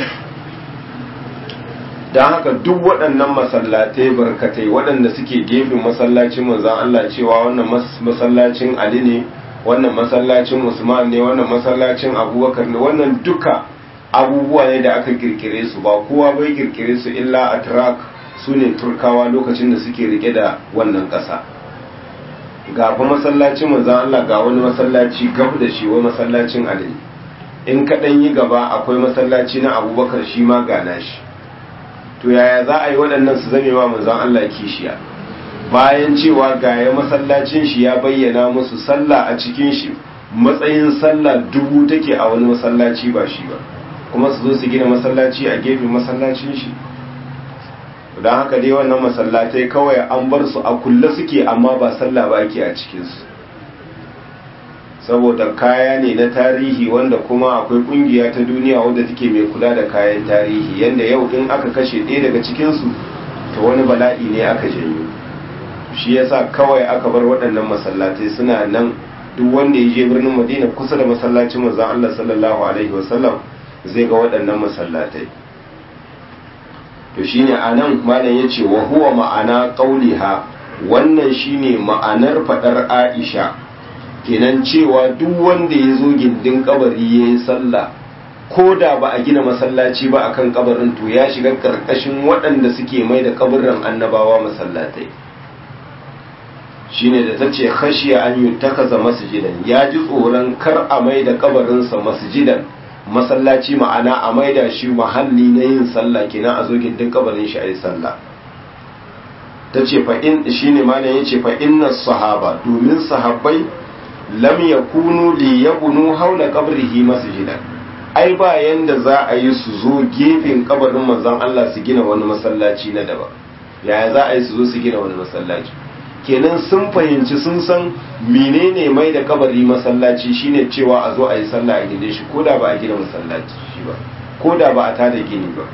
don haka duk waɗannan masallatai barkatai waɗanda suke gefen masallacin manzan Allah cewa wannan masallacin Ali ne wannan masallacin Usman ne wannan masallacin Abubakar ne wannan duka abubuwa ne da aka kirkire su ba kowa bai kirkire su illa atrak su ne turkawa lokacin da suke rike da wannan ƙasa. ga fa masallacin manzan Allah ga wani masallaci gab da shi wa masallacin Ali in kaɗan yi gaba akwai masallaci na Abubakar shi ma gana shi to yaya za a yi waɗannan su zame wa manzan Allah kishiya bayan cewa ga ya masallacin shi ya bayyana musu sallah a cikin shi matsayin sallah dubu take a wani masallaci ba shi ba kuma su zo su gina masallaci a gefen masallacin shi don haka dai wannan masallatai kawai an bar su a kulle suke amma ba sallah ba ake a cikinsu saboda kaya ne na tarihi wanda kuma akwai kungiya ta duniya wadda take mai kula da kayan tarihi yadda yau in aka kashe ɗaya daga cikinsu ta wani bala'i ne aka janyo shi yasa kawai aka bar waɗannan masallatai suna nan duk wanda ya je birnin madina kusa da masallacin manzon Allah sallallahu alaihi wasallam zai ga waɗannan masallatai to shine anan malam yace wa huwa ma'ana qauliha wannan shine ma'anar fadar Aisha kenan cewa duk wanda ya zo gindin kabari yayi sallah ko da ba a gina masallaci ba akan kabarin to ya shiga karkashin waɗanda suke mai da kabarin annabawa masallatai shine da tace khashiya an yuttakaza masjidan ya ji tsoron kar a mai da kabarinsa masjidan masallaci ma'ana a maida shi mahalli na yin sallah kenan a zo gindin kabarin shi a yi sallah ta ce fa'in shi ne mana ya ce fa'inna sahaba domin sahabbai lam ya kunu li ya bunu haula kabrihi masjidan ai ba yanda za a yi su zo gefen kabarin manzon Allah su gina wani masallaci na daban yaya za a yi su zo su gina wani masallaci kenan sun fahimci sun san menene mai da kabari masallaci shine cewa a zo a yi sallah a gindin shi ko da ba a gina masallaci shi ba ko da ba a tada gini ba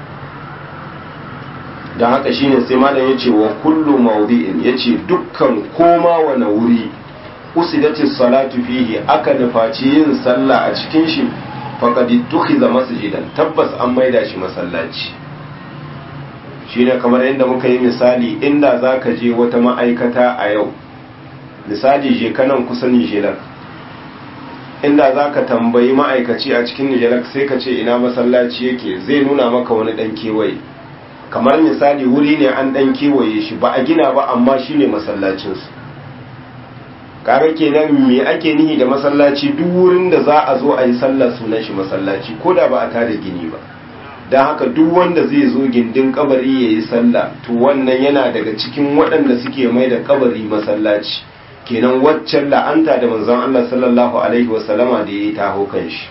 don haka shine sai malam ya ce wa kullu mawdi'in ya ce dukkan koma wani wuri usidatis salatu fihi aka nufaci yin sallah a cikin shi faqad tukhiza masjidan tabbas an maida shi masallaci shine kamar yadda muka yi misali inda zaka je wata ma'aikata a yau misali je kanan kusa Nijelak inda zaka tambayi ma'aikaci a cikin Nijelak sai ka ce ina masallaci yake zai nuna maka wani dan kewaye kamar misali wuri ne an dan kewaye shi ba a gina ba amma shine masallacinsu kaga kenan me ake nihi da masallaci duk wurin da za a zo a yi sallah sunan shi masallaci ko da ba a tada gini ba don haka duk wanda zai zo gindin kabari ya yi sallah to wannan yana daga cikin waɗanda suke mai da kabari masallaci kenan waccan la'anta da manzon Allah sallallahu alaihi wasallama da ya yi taho kan shi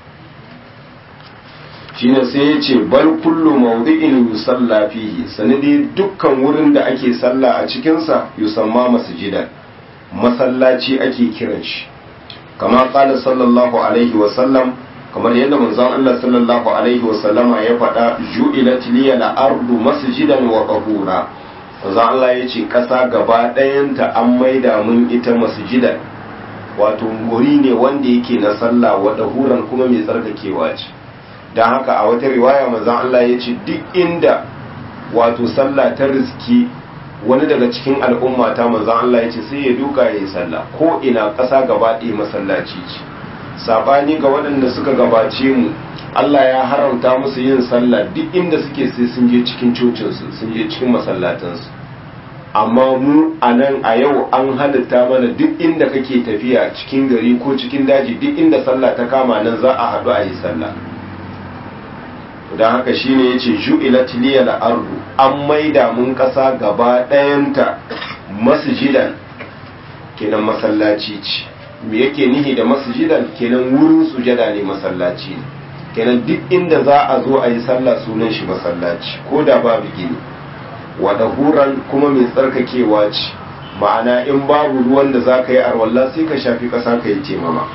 shine sai ya ce bal kullu mawdi'in yusalla fihi sanadi dukkan wurin da ake sallah a cikinsa yusamma masjidan masallaci ake kiran shi kama kala sallallahu alaihi wasallam kamar yadda manzon Allah sallallahu alaihi wasallama ya faɗa ju'ilat liya al-ardu masjidan wa qahura manzon Allah ya ce ƙasa gaba ɗayanta an maida mun ita masjidan wato guri ne wanda yake na sallah wa dahuran kuma mai tsarkakewa ce don haka a wata riwaya manzon Allah ya ce duk inda wato sallah ta riski wani daga cikin al'umma ta manzan Allah ya ce sai ya duka ya yi sallah ko ina ƙasa gaba ɗaya masallaci ce saɓani ga waɗanda suka gabace mu Allah ya haramta musu yin sallah duk inda suke sai sun je cikin cocinsu sun je cikin masallatansu amma mu a nan a yau an halitta mana duk inda kake tafiya cikin gari ko cikin daji duk inda sallah ta kama nan za a haɗu a yi sallah don haka shine yace ju'ilat liyal ardu an maida mun kasa gaba ɗayanta masjidan kenan masallaci ce me yake nihi da masjidan kenan wurin sujada ne masallaci ne kenan duk inda za a zo a yi sallah sunan shi masallaci ko da babu gini wa dahuran kuma mai tsarkakewa ce ma'ana in babu ruwan da za ka yi arwalla sai ka shafi ƙasa ka yi temama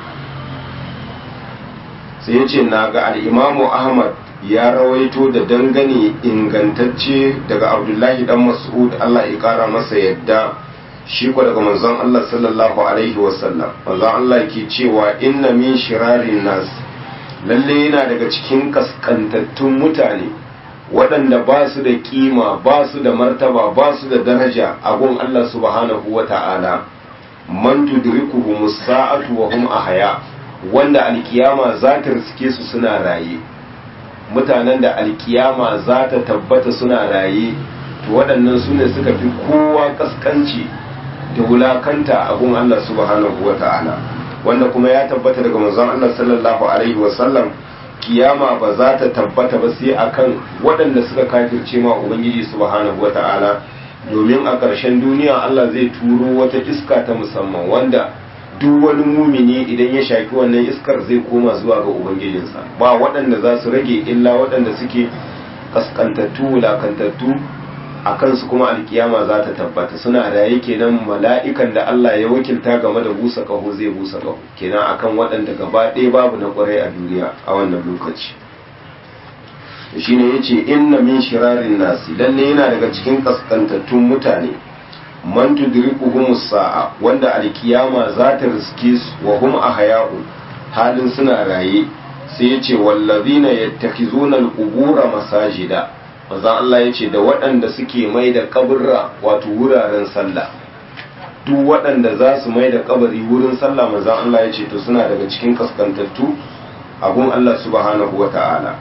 sai ya ce na ga al'imamu ahmad ya rawaito da dangane ingantacce daga abdullahi dan mas'ud Allah ya kara masa yadda shi ko daga manzon Allah sallallahu alaihi wasallam manzon Allah ke cewa inna min shirarin nas lalle yana daga cikin kaskantattun mutane waɗanda ba su da kima ba su da martaba ba su da daraja a gun Allah subhanahu wa ta'ala man tudrikuhu musa'atu wa hum ahya wanda alkiyama za ta riske su suna raye mutanen da alkiyama za ta tabbata suna raye to waɗannan su ne suka fi kowa kaskanci da wulakanta a gun Allah subhanahu wa ta'ala wanda kuma ya tabbata daga manzon Allah sallallahu alaihi wa sallam kiyama ba za ta tabbata ba sai akan waɗanda suka kafirce ma ubangiji subhanahu wa ta'ala domin a ƙarshen duniya Allah zai turo wata iska ta musamman wanda duk wani mumini idan ya shaki wannan iskar zai koma zuwa ga ubangijinsa ba waɗanda za su rage illa waɗanda suke kaskantattu wulakantattu a kansu kuma alkiyama za ta tabbata suna raye kenan mala'ikan da Allah ya wakilta game da busa ƙaho zai busa ƙaho kenan akan waɗanda gaba ɗaya babu na ƙwarai a duniya a wannan lokaci shine yace inna min shirarin nasi lalle yana daga cikin kaskantattun mutane man tudrikuhum sa'a wanda alkiyama za ta riske su wa hum ahya'u halin suna raye sai yace wallazina yattakhizuna alqubura masajida manzon Allah yace da waɗanda suke mai da kaburra wato wuraren sallah duk waɗanda za su mai da kabari wurin sallah manzon Allah yace to suna daga cikin kaskantattu a gun Allah subhanahu wata'ala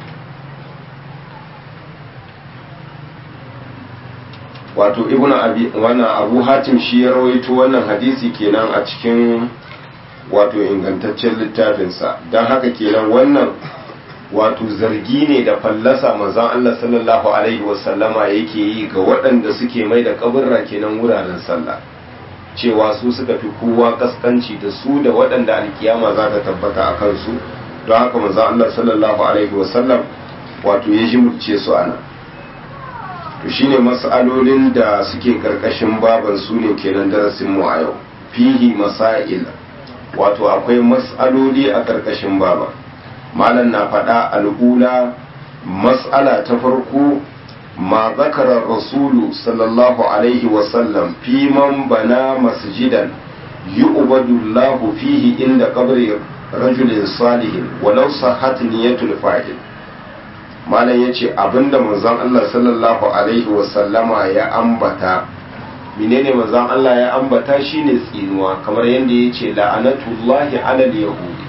wato ibnu abi wannan abu hatim shi ya rawaito wannan hadisi kenan a cikin wato ingantaccen littafinsa don haka kenan wannan wato zargi ne da fallasa manzon Allah sallallahu alaihi wasallama yake yi ga waɗanda suke mai da kaburra kenan wuraren sallah cewa su suka fi kowa kaskanci da su da waɗanda alkiyama za ta tabbata a kansu don haka manzon Allah sallallahu alaihi wasallam wato ya jimurce su ana to shine mas'alolin da suke karkashin baban su ne kenan darasin mu a yau fihi masail wato akwai mas'aloli a karkashin baba malam na faɗa al'ula mas'ala ta farko ma zakara rasulu sallallahu alaihi wasallam fi man bana masjidan yu'badu Allahu fihi inda qabri rajulin salihin walau sahhat niyatul fa'il malam yace abinda manzon Allah sallallahu alaihi wa sallama ya ambata menene manzon Allah ya ambata shine tsinuwa kamar yadda yace la'anatullahi alal yahudi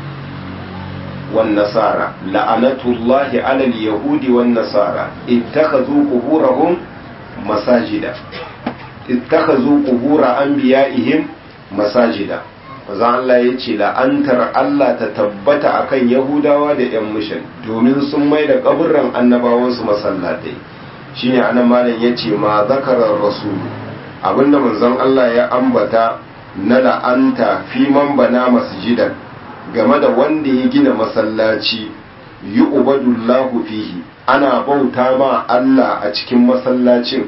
wan nasara la'anatullahi alal yahudi wan nasara ittakhadhu quburahum masajida ittakhadhu qubur anbiya'ihim masajida maza Allah ya ce la'antar Allah ta tabbata akan Yahudawa da ‘yan mishan domin sun mai da ƙaburran annabawansu masallatai shine anan malam ya ce ma zakarar rasulu abinda manzon Allah ya ambata na la'anta fi man bana masjidan game da wanda ya gina masallaci yi ubadullahu fihi ana bauta ma Allah a cikin masallacin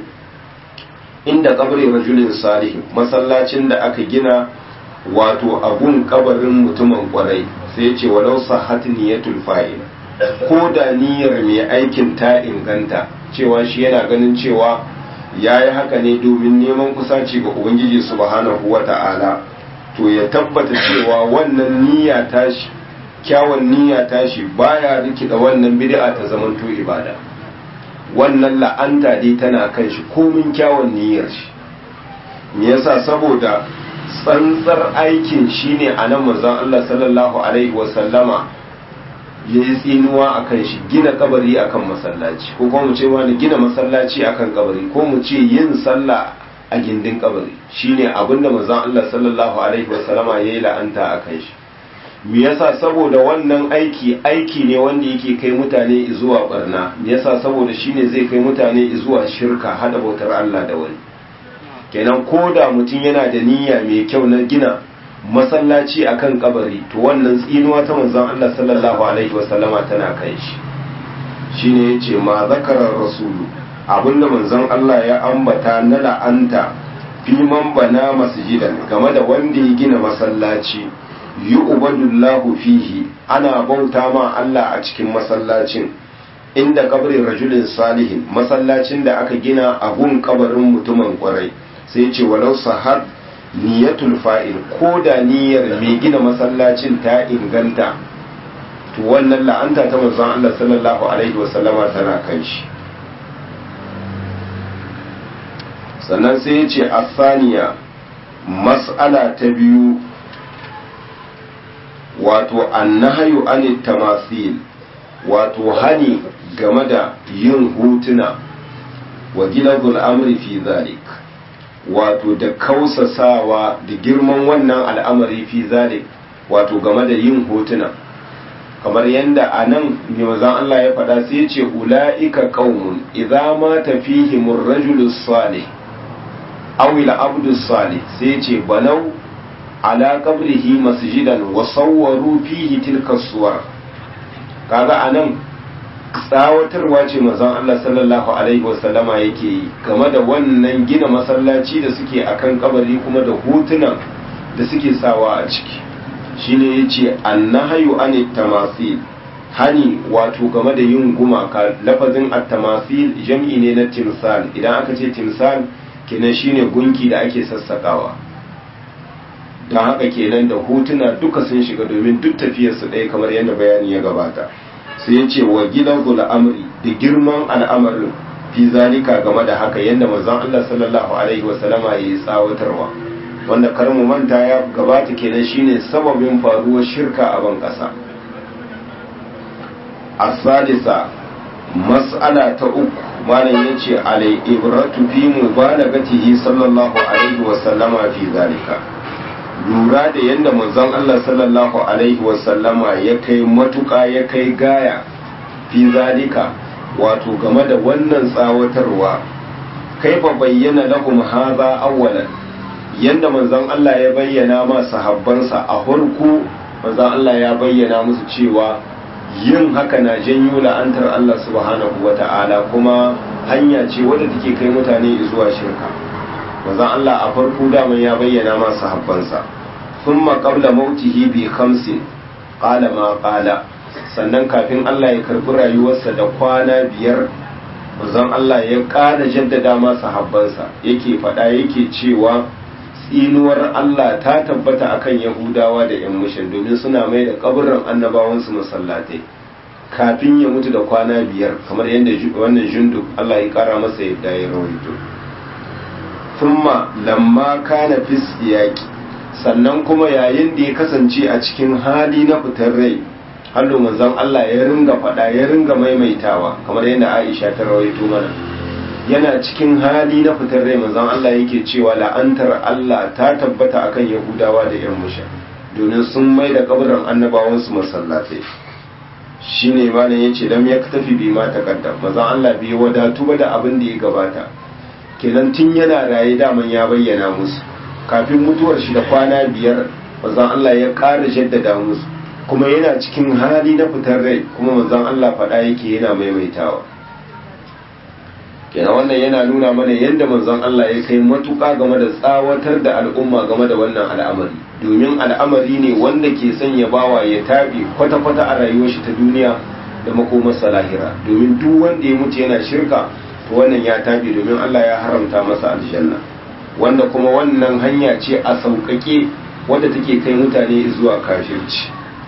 inda kabrin rajulin salihin masallacin da aka gina wato abun kabarin mutumin kwarai sai ce walau sahhat niyatul fa'il ko da niyyar mai aikin ta inganta cewa shi yana ganin cewa yayi haka ne domin neman kusaci ga ubangiji subhanahu wata'ala to ya tabbata cewa wannan niyya tashi kyawun niyya tashi baya rikida wannan bid'a ta zamanto ibada wannan la'anta dai tana kan shi komin kyawun niyyar shi me yasa saboda tsantsar aikin shine a nan manzon Allah sallallahu alaihi wasallama ya yi tsinuwa a kan shi gina kabari akan masallaci ko kuma mu ce wani gina masallaci akan kabari ko mu ce yin sallah a gindin kabari shine abinda manzon Allah sallallahu alaihi wasallama ya yi la'anta a kan shi me yasa saboda wannan aiki aiki ne wanda yake kai mutane zuwa barna me yasa saboda shine zai kai mutane zuwa shirka hada bautar Allah da wani kenan ko da mutum yana da niyya mai kyau na gina masallaci akan kabari to wannan tsinuwa ta manzon Allah sallallahu alaihi wasallama tana kai shi shine yace ma zakarar rasulu abinda manzon Allah ya ambata na la'anta fi man bana masjidan game da wanda ya gina masallaci yu'badullahu fihi ana bauta ma Allah a cikin masallacin inda kabrin rajulin salihin masallacin da aka gina a gun kabarin mutumin kwarai sai ce walau sahar niyatul fa'il ko da niyyar mai gina masallacin ta inganta to wannan la'anta ta manzon Allah sallallahu alaihi wasallama tana kan shi sannan sai ya ce asaniya mas'ala ta biyu wato annahayu anit tamasil wato hani game da yin hutuna wa gilagul amri fi zalik wato da kausasawa da girman wannan al'amari fi zalik wato game da yin hotuna kamar yadda a nan mazan Allah ya faɗa sai ce ula'ika qaumun idza ma tafihim ar-rajulu salih aw al-abdu salih sai ce banau ala qabrihi masjidan wa sawwaru fihi tilka suwar kaga anan tsawatarwa ce mazan Allah sallallahu alaihi wasallama yake yi game da wannan gina masallaci da suke akan kabari kuma da hotunan da suke sawa a ciki shine yace annahayu anit tamasil hani wato game da yin gumaka lafazin at-tamasil jam'i ne na timsal idan aka ce timsal kenan shine gunki da ake sassakawa don haka kenan da hotuna duka sun shiga domin duk tafiyarsu ɗaya kamar yadda bayani ya gabata sai ya ce wa gidan amri da girman al'amarin fi zalika game da haka yadda manzon Allah sallallahu alaihi wasallama ya yi tsawatarwa wanda kar mu manta ya gabata kenan shine sababin faruwar shirka a ban ƙasa asadisa mas'ala ta uku malam yace alai ibratu fi mubalagatihi sallallahu alaihi wasallama fi zalika lura da yadda manzon Allah sallallahu alaihi wasallama ya kai matuƙa ya kai gaya fi zalika wato game da wannan tsawatarwa kaifa bayyana lahum hadha awwalan yadda manzon Allah ya bayyana ma sahabbansa a farko manzon Allah ya bayyana musu cewa yin haka na janyo la'antar Allah subhanahu wata'ala kuma hanya ce wadda take kai mutane zuwa shirka manzon Allah a farko daman ya bayyana ma sahabbansa thumma qabla mautihi bi khamsin qala ma qala sannan kafin Allah ya karbi rayuwarsa da kwana biyar manzon Allah ya ƙara jaddada ma sahabbansa yake faɗa yake cewa tsinuwar Allah ta tabbata akan Yahudawa da ‘yan mushin domin suna mai da kaburin annabawansu masallatai kafin ya mutu da kwana biyar kamar yadda wannan jundu Allah ya kara masa yadda ya rawaito thumma lamma kana fi siyaqi sannan kuma yayin da ya kasance a cikin hali na fitar rai hallo manzon Allah ya ringa faɗa ya ringa maimaitawa kamar yadda Aisha ta rawaito mana yana cikin hali na fitar rai manzon Allah yake cewa la'antar Allah ta tabbata akan Yahudawa da ‘yan musha domin sun mai da kaburin annabawansu masallatai shi ne malam ya ce lam ya tafi bi ma takaddam manzon Allah bai wadatu ba da abin da ya gabata kenan tun yana raye daman ya bayyana musu kafin mutuwar shi da kwana biyar manzon Allah ya ƙara jaddada musu kuma yana cikin hali na fitar rai kuma manzon Allah faɗa yake yana maimaitawa kenan wannan yana nuna mana yadda manzon Allah ya kai matuƙa game da tsawatar da al'umma game da wannan al'amari domin al'amari ne wanda ke sanya bawa ya taɓe kwata-kwata a rayuwar shi ta duniya da makomarsa lahira domin duk wanda ya mutu yana shirka to wannan ya taɓe domin Allah ya haramta masa aljanna wanda kuma wannan hanya ce a sauƙaƙe wadda take kai mutane zuwa kafirci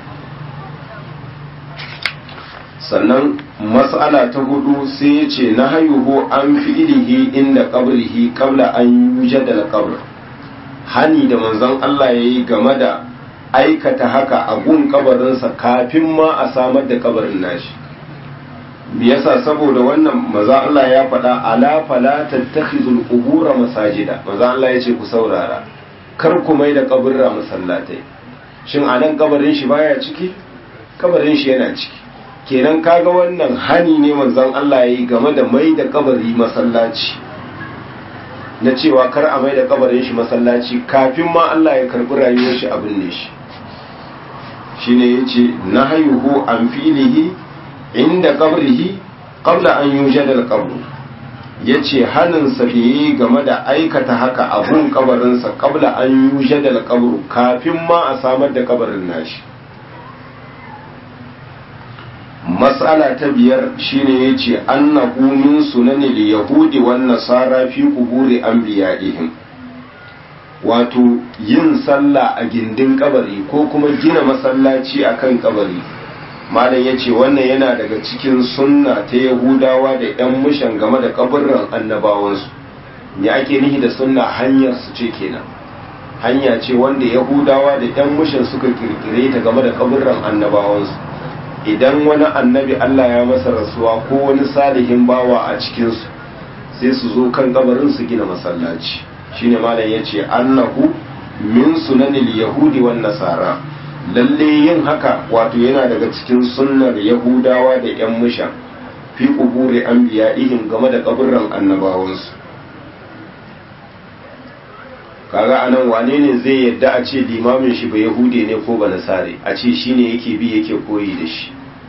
sannan mas'ala ta hudu sai ya ce na hayuhu an fi ilihi inda qabrihi qabla an yujada al-qabr hani da manzon Allah yayi game da aikata haka a gun kabarinsa kafin ma a samar da kabarin nashi me yasa saboda wannan maza Allah ya faɗa ala fala tattakhizul qubura masajida maza Allah ya ce ku saurara kar ku mai da kaburra masallatai shin anan kabarin shi baya ciki kabarin shi yana ciki kenan kaga wannan hani ne manzon Allah yayi game da mai da kabari masallaci na cewa kar a mai da kabarin shi masallaci kafin ma Allah ya karbi rayuwar shi abin ne shi shine yace nahayuhu an filihi inda qabrihi qabla an yujada al-qabr yace hanin sa yi game da aikata haka abun kabarin sa qabla an yujada al-qabr kafin ma a samar da kabarin nashi mas'ala ta biyar shine yace annahu min sunanil yahudi wan nasara fi quburi anbiya'ihim wato yin sallah a gindin kabari ko kuma gina masallaci akan kabari malam yace wannan yana daga cikin sunna ta yahudawa da yan mushan game da kaburran annabawansu me ake nihi da sunna hanyar su ce kenan hanya ce wanda yahudawa da yan mushan suka kirkire ta game da kaburran annabawansu idan wani annabi Allah ya masa rasuwa ko wani salihin bawa a cikinsu sai su zo kan kabarin su gina masallaci shine malam yace annahu min sunanil yahudi wan nasara lalle yin haka wato yana daga cikin sunnar yahudawa da yan musha fi quburi anbiya'ihim game da kaburran annabawansu kaga anan wane ne zai yadda a ce limamin shi ba yahude ne ko ba nasare a ce shine yake bi yake koyi da shi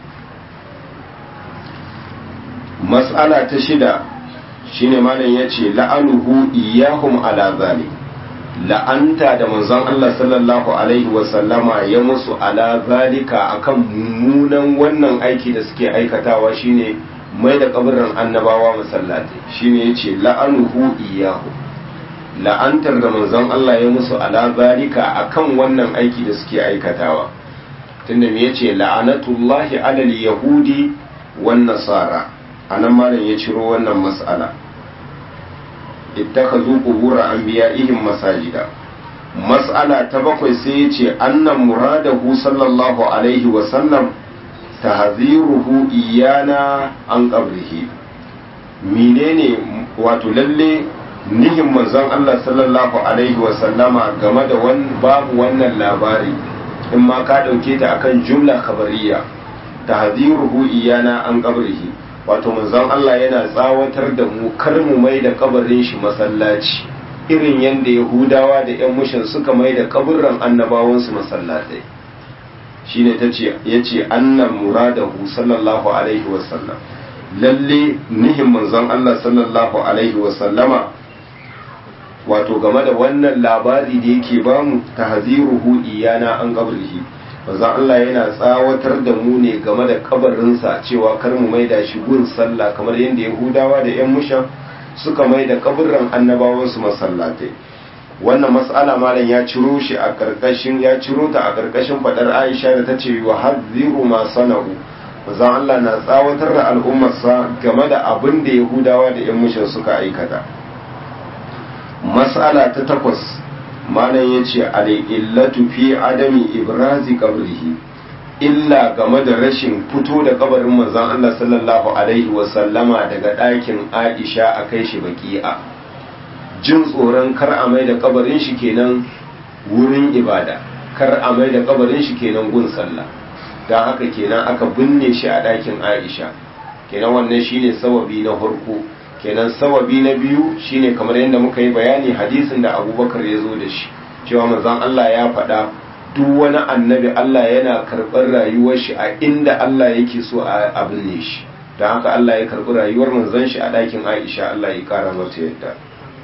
mas'ala ta shida shine malam yace la'anuhu iyahum ala zalik la'anta da manzon Allah sallallahu alaihi wa sallama ya musu ala zalika akan mummunan wannan aiki da suke aikatawa shine mai da kabarin annabawa masallatai shine yace la'anuhu iyahu la'antar da manzon Allah ya musu ala zalika akan wannan aiki da suke aikatawa tunda me yace la'anatullahi alal yahudi wan nasara anan malam ya ciro wannan mas'ala ittakhadhu qubur anbiya'ihim masajida mas'ala ta bakwai sai yace annan muradahu sallallahu alaihi wa sallam tahziruhu iyana an qabrihi menene wato lalle nihin manzon Allah sallallahu alaihi wa sallama game da babu wannan labari in ma ka dauke ta akan jumla khabariya tahziruhu iyana an qabrihi wato manzon Allah yana tsawatar da mu kar mu mai da kabarin shi masallaci irin yadda yahudawa da yan mushin suka mai da kaburran annabawansu masallatai shine ta ce ya ce annan muradahu sallallahu alaihi wasallam lalle nihin manzon Allah sallallahu alaihi wasallama wato game da wannan labari da yake bamu tahziruhu iyana an qabrihi manzon Allah yana tsawatar da mu ne game da kabarinsa cewa kar mu maida shi gun sallah kamar yadda Yahudawa da ‘yan mushan suka mai da kaburran annabawansu masallatai wannan mas'ala malam ya ciro shi a karkashin ya ciro ta a karkashin fadar Aisha da tace wa hadhiru ma sana'u manzon Allah na tsawatar da al'ummarsa game da abin da Yahudawa da ƴan mushin suka aikata mas'ala ta takwas malam yace al-illatu fi adami ibrazi qabrihi illa game da rashin fito da kabarin manzon Allah sallallahu alaihi wa sallama daga ɗakin Aisha a kai shi baki'a jin tsoron kar a mai da kabarin shi kenan wurin ibada kar a mai da kabarin shi kenan gun sallah don haka kenan aka binne shi a ɗakin aisha kenan wannan shine sababi na farko kenan sababi na biyu shine kamar yadda muka yi bayani hadisin da abubakar ya zo da shi cewa manzon allah ya faɗa duk wani annabi allah yana karɓar rayuwar shi a inda allah yake so a binne shi don haka allah ya karɓi rayuwar manzon shi a ɗakin aisha allah ya ƙara mata yadda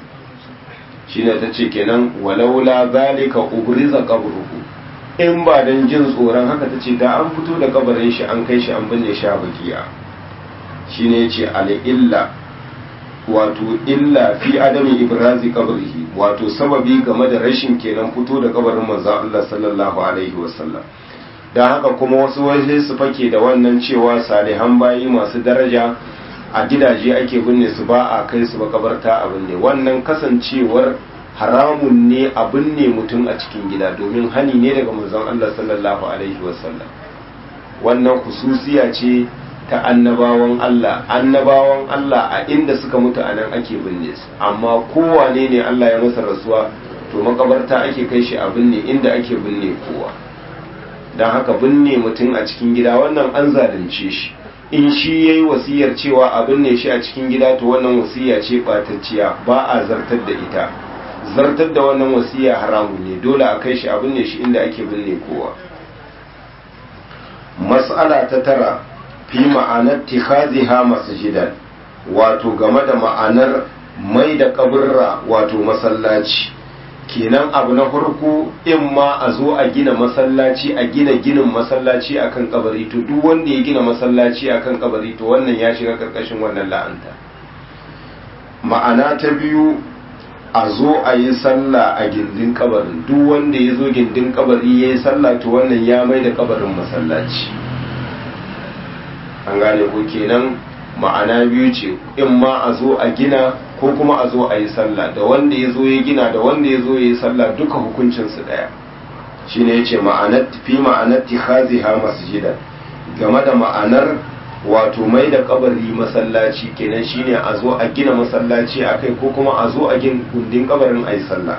shine ta ce kenan walaula zalika ubriza qabruhu in ba dan jin tsoron haka ta ce da an fito da kabarin shi an kai shi an binne shi a bakiya shine yace al illa wato illa fi adami ibrazi qabrihi wato sababi game da rashin kenan fito da kabarin manzon Allah sallallahu alaihi wasallam dan haka kuma wasu waje su fake da wannan cewa salihan bayi masu daraja a gidaje ake binne su ba a kai su makabarta a binne wannan kasancewar haramun ne a binne mutum a cikin gida domin hani ne daga manzon Allah sallallahu alaihi wasallam wannan hususiya ce ta annabawan Allah annabawan Allah a inda suka mutu a nan ake binne su amma kowane ne Allah ya masa rasuwa to makabarta ake kai shi a binne inda ake binne kowa don haka binne mutum a cikin gida wannan an zalunce shi in shi ya yi wasiyar cewa a binne shi a cikin gida to wannan wasiya ce ɓatacciya ba a zartar da ita zartar da wannan wasiya haramu ne dole a kai shi a binne shi inda ake binne kowa mas'ala ta tara fi ma'anar tikhaziha masjidan wato game da ma'anar mai da kaburra wato masallaci kenan abu na farko in ma a zo a gina masallaci a gina ginin masallaci akan kabari to duk wanda ya gina masallaci akan kabari to wannan ya shiga karkashin wannan la'anta ma'ana ta biyu a zo a yi sallah a gindin kabarin duk wanda ya zo gindin kabari ya yi sallah to wannan ya mai da kabarin masallaci an gane ko kenan ma'ana biyu ce in ma a zo a gina ko kuma a zo a yi sallah da wanda ya zo ya gina da wanda ya zo ya yi sallah duka hukuncinsu ɗaya shi ne ya ce fi ma'anar tikhaziha masjidan game da ma'anar wato mai da kabari masallaci kenan shine a zo a gina masallaci a kai ko kuma a zo a gin gundin kabarin a yi sallah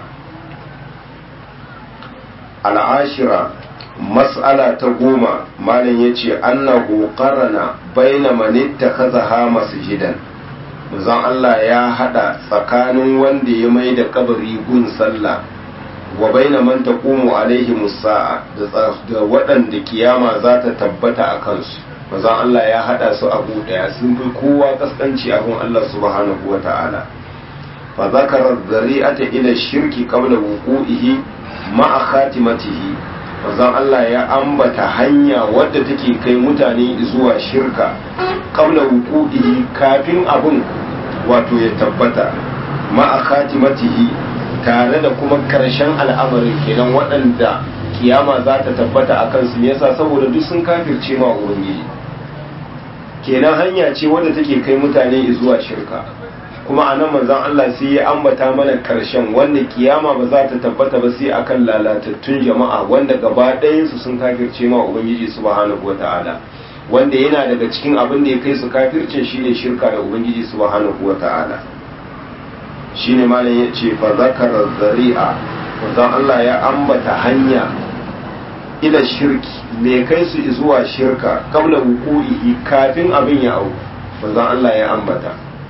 al'ashira mas'ala ta goma malam ya ce annahu qarana baina man ittakhadha masjidan manzon Allah ya hada tsakanin wanda ya mai da kabari gun sallah wa baina man taqumu alaihi musa'a da waɗanda kiyama za ta tabbata a kansu manzon Allah ya hada su abu daya sun fi kowa kaskanci a gun Allah subhanahu wa ta'ala fa zakara dhari'ata ila shirki qabla wuqu'ihi ma'a khatimatihi manzon Allah ya ambata hanya wadda take kai mutane zuwa shirka qabla wuqu'ihi kafin abun wato ya tabbata ma'a khatimatihi tare da kuma karshen al'amarin kenan waɗanda kiyama za ta tabbata a kansu me yasa saboda duk sun kafirce ma ubangiji kenan hanya ce wadda take kai mutane zuwa shirka kuma a nan manzon Allah sai ya ambata mana karshen wanda kiyama ba za ta tabbata ba sai akan lalatattun jama'a wanda gaba ɗayansu sun kafirce ma ubangiji subhanahu wata'ala wanda yana daga cikin abin da ya kai su kafircin shine shirka da ubangiji subhanahu wata'ala shine malam ya ce fa zakara zari'a manzon Allah ya ambata hanya ila shirki me kai su zuwa shirka kabla wuku'ihi kafin abin ya auku manzon Allah ya ambata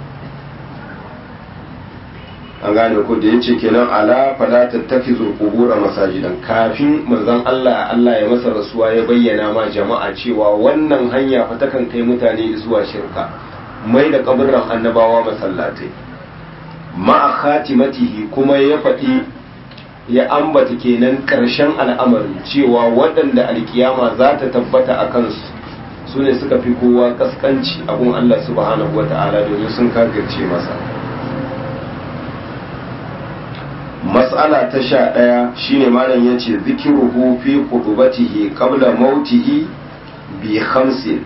an gane ko da yace kenan ala fala tattakizu qubura masajidan kafin manzon Allah Allah ya masa rasuwa ya bayyana ma jama'a cewa wannan hanya fa takan kai mutane zuwa shirka mai da kaburran annabawa masallatai ma'a khatimatihi kuma ya faɗi ya ambata kenan ƙarshen al'amarin cewa waɗanda alkiyama za ta tabbata a kansu su ne suka fi kowa kaskanci abun Allah subhanahu wata'ala domin sun kafirce masa mas'ala ta sha ɗaya shine malam ya ce zikiruhu fi kudubatihi qabla mautihi bi khamsin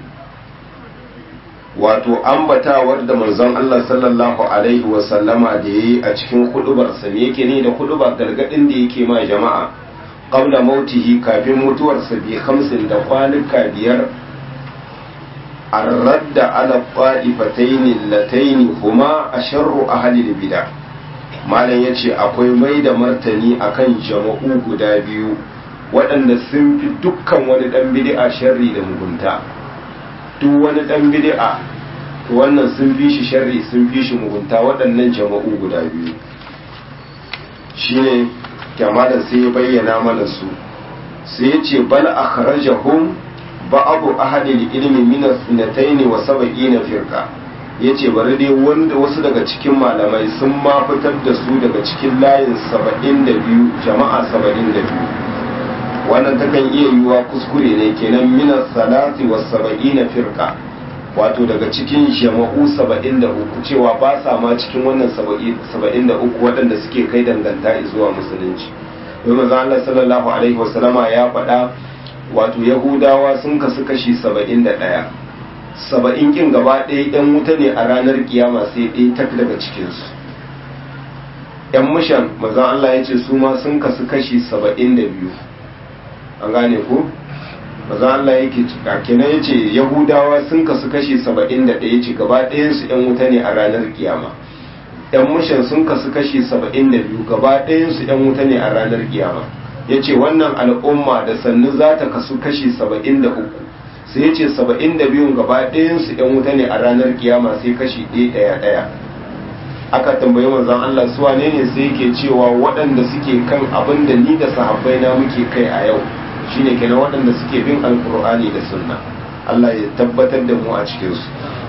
wato ambatawar da manzon Allah sallallahu alaihi wa sallama da yayi a cikin hudubarsa me yake ne da huduba gargadin da yake ma jama'a qabla mautihi kafin mutuwarsa bi khamsin da kwanuka biyar الرد على الطائفتين اللتين هما أشر أهل البدع malam ya ce akwai mai da martani akan jama'u guda biyu waɗanda sun fi dukkan wani ɗan bid'a sharri da mugunta duk wani ɗan bid'a to wannan sun fi shi sharri sun fi shi mugunta waɗannan jama'u guda biyu shine kyamalan sai ya bayyana mana su sai ya ce bal akhrajahum ba'abu ahadil ilmi min as-sinatayn wa sab'ina firqa yace bari dai wanda wasu daga cikin malamai sun ma fitar da su daga cikin layin 72 jama'a 72 wannan takan iya yiwuwa kuskure ne kenan min as-salati was sab'ina firqa wato daga cikin jama'u 73 cewa ba sa ma cikin wannan 73 waɗanda suke kai danganta zuwa musulunci domin Allah sallallahu alaihi wasallama ya faɗa wato yahudawa sun kasu kashi saba'in da ɗaya saba'in kin gaba ɗaya yan wuta ne a ranar kiyama sai ɗaya tak daga cikinsu yan mushan mazan Allah ya ce su ma sun kasu kashi saba'in da biyu an gane ko mazan Allah yake kenan ya ce yahudawa sun kasu kashi saba'in da ɗaya ce gaba ɗayansu yan wuta ne a ranar kiyama yan mushan sun kasu kashi saba'in da biyu gaba ɗayansu yan wuta ne a ranar kiyama ya ce wannan al'umma da sannu za ta kasu kashi saba'in da uku sai ya ce saba'in da biyun gaba ɗayansu ‘yan wuta ne a ranar kiyama sai kashi ɗaya ɗaya ɗaya aka tambayi manzon Allah su wane ne sai yake cewa waɗanda suke kan abin da ni da sahabbai na muke kai a yau shine kenan waɗanda suke bin alkur'ani da sunna Allah ya tabbatar da mu a cikinsu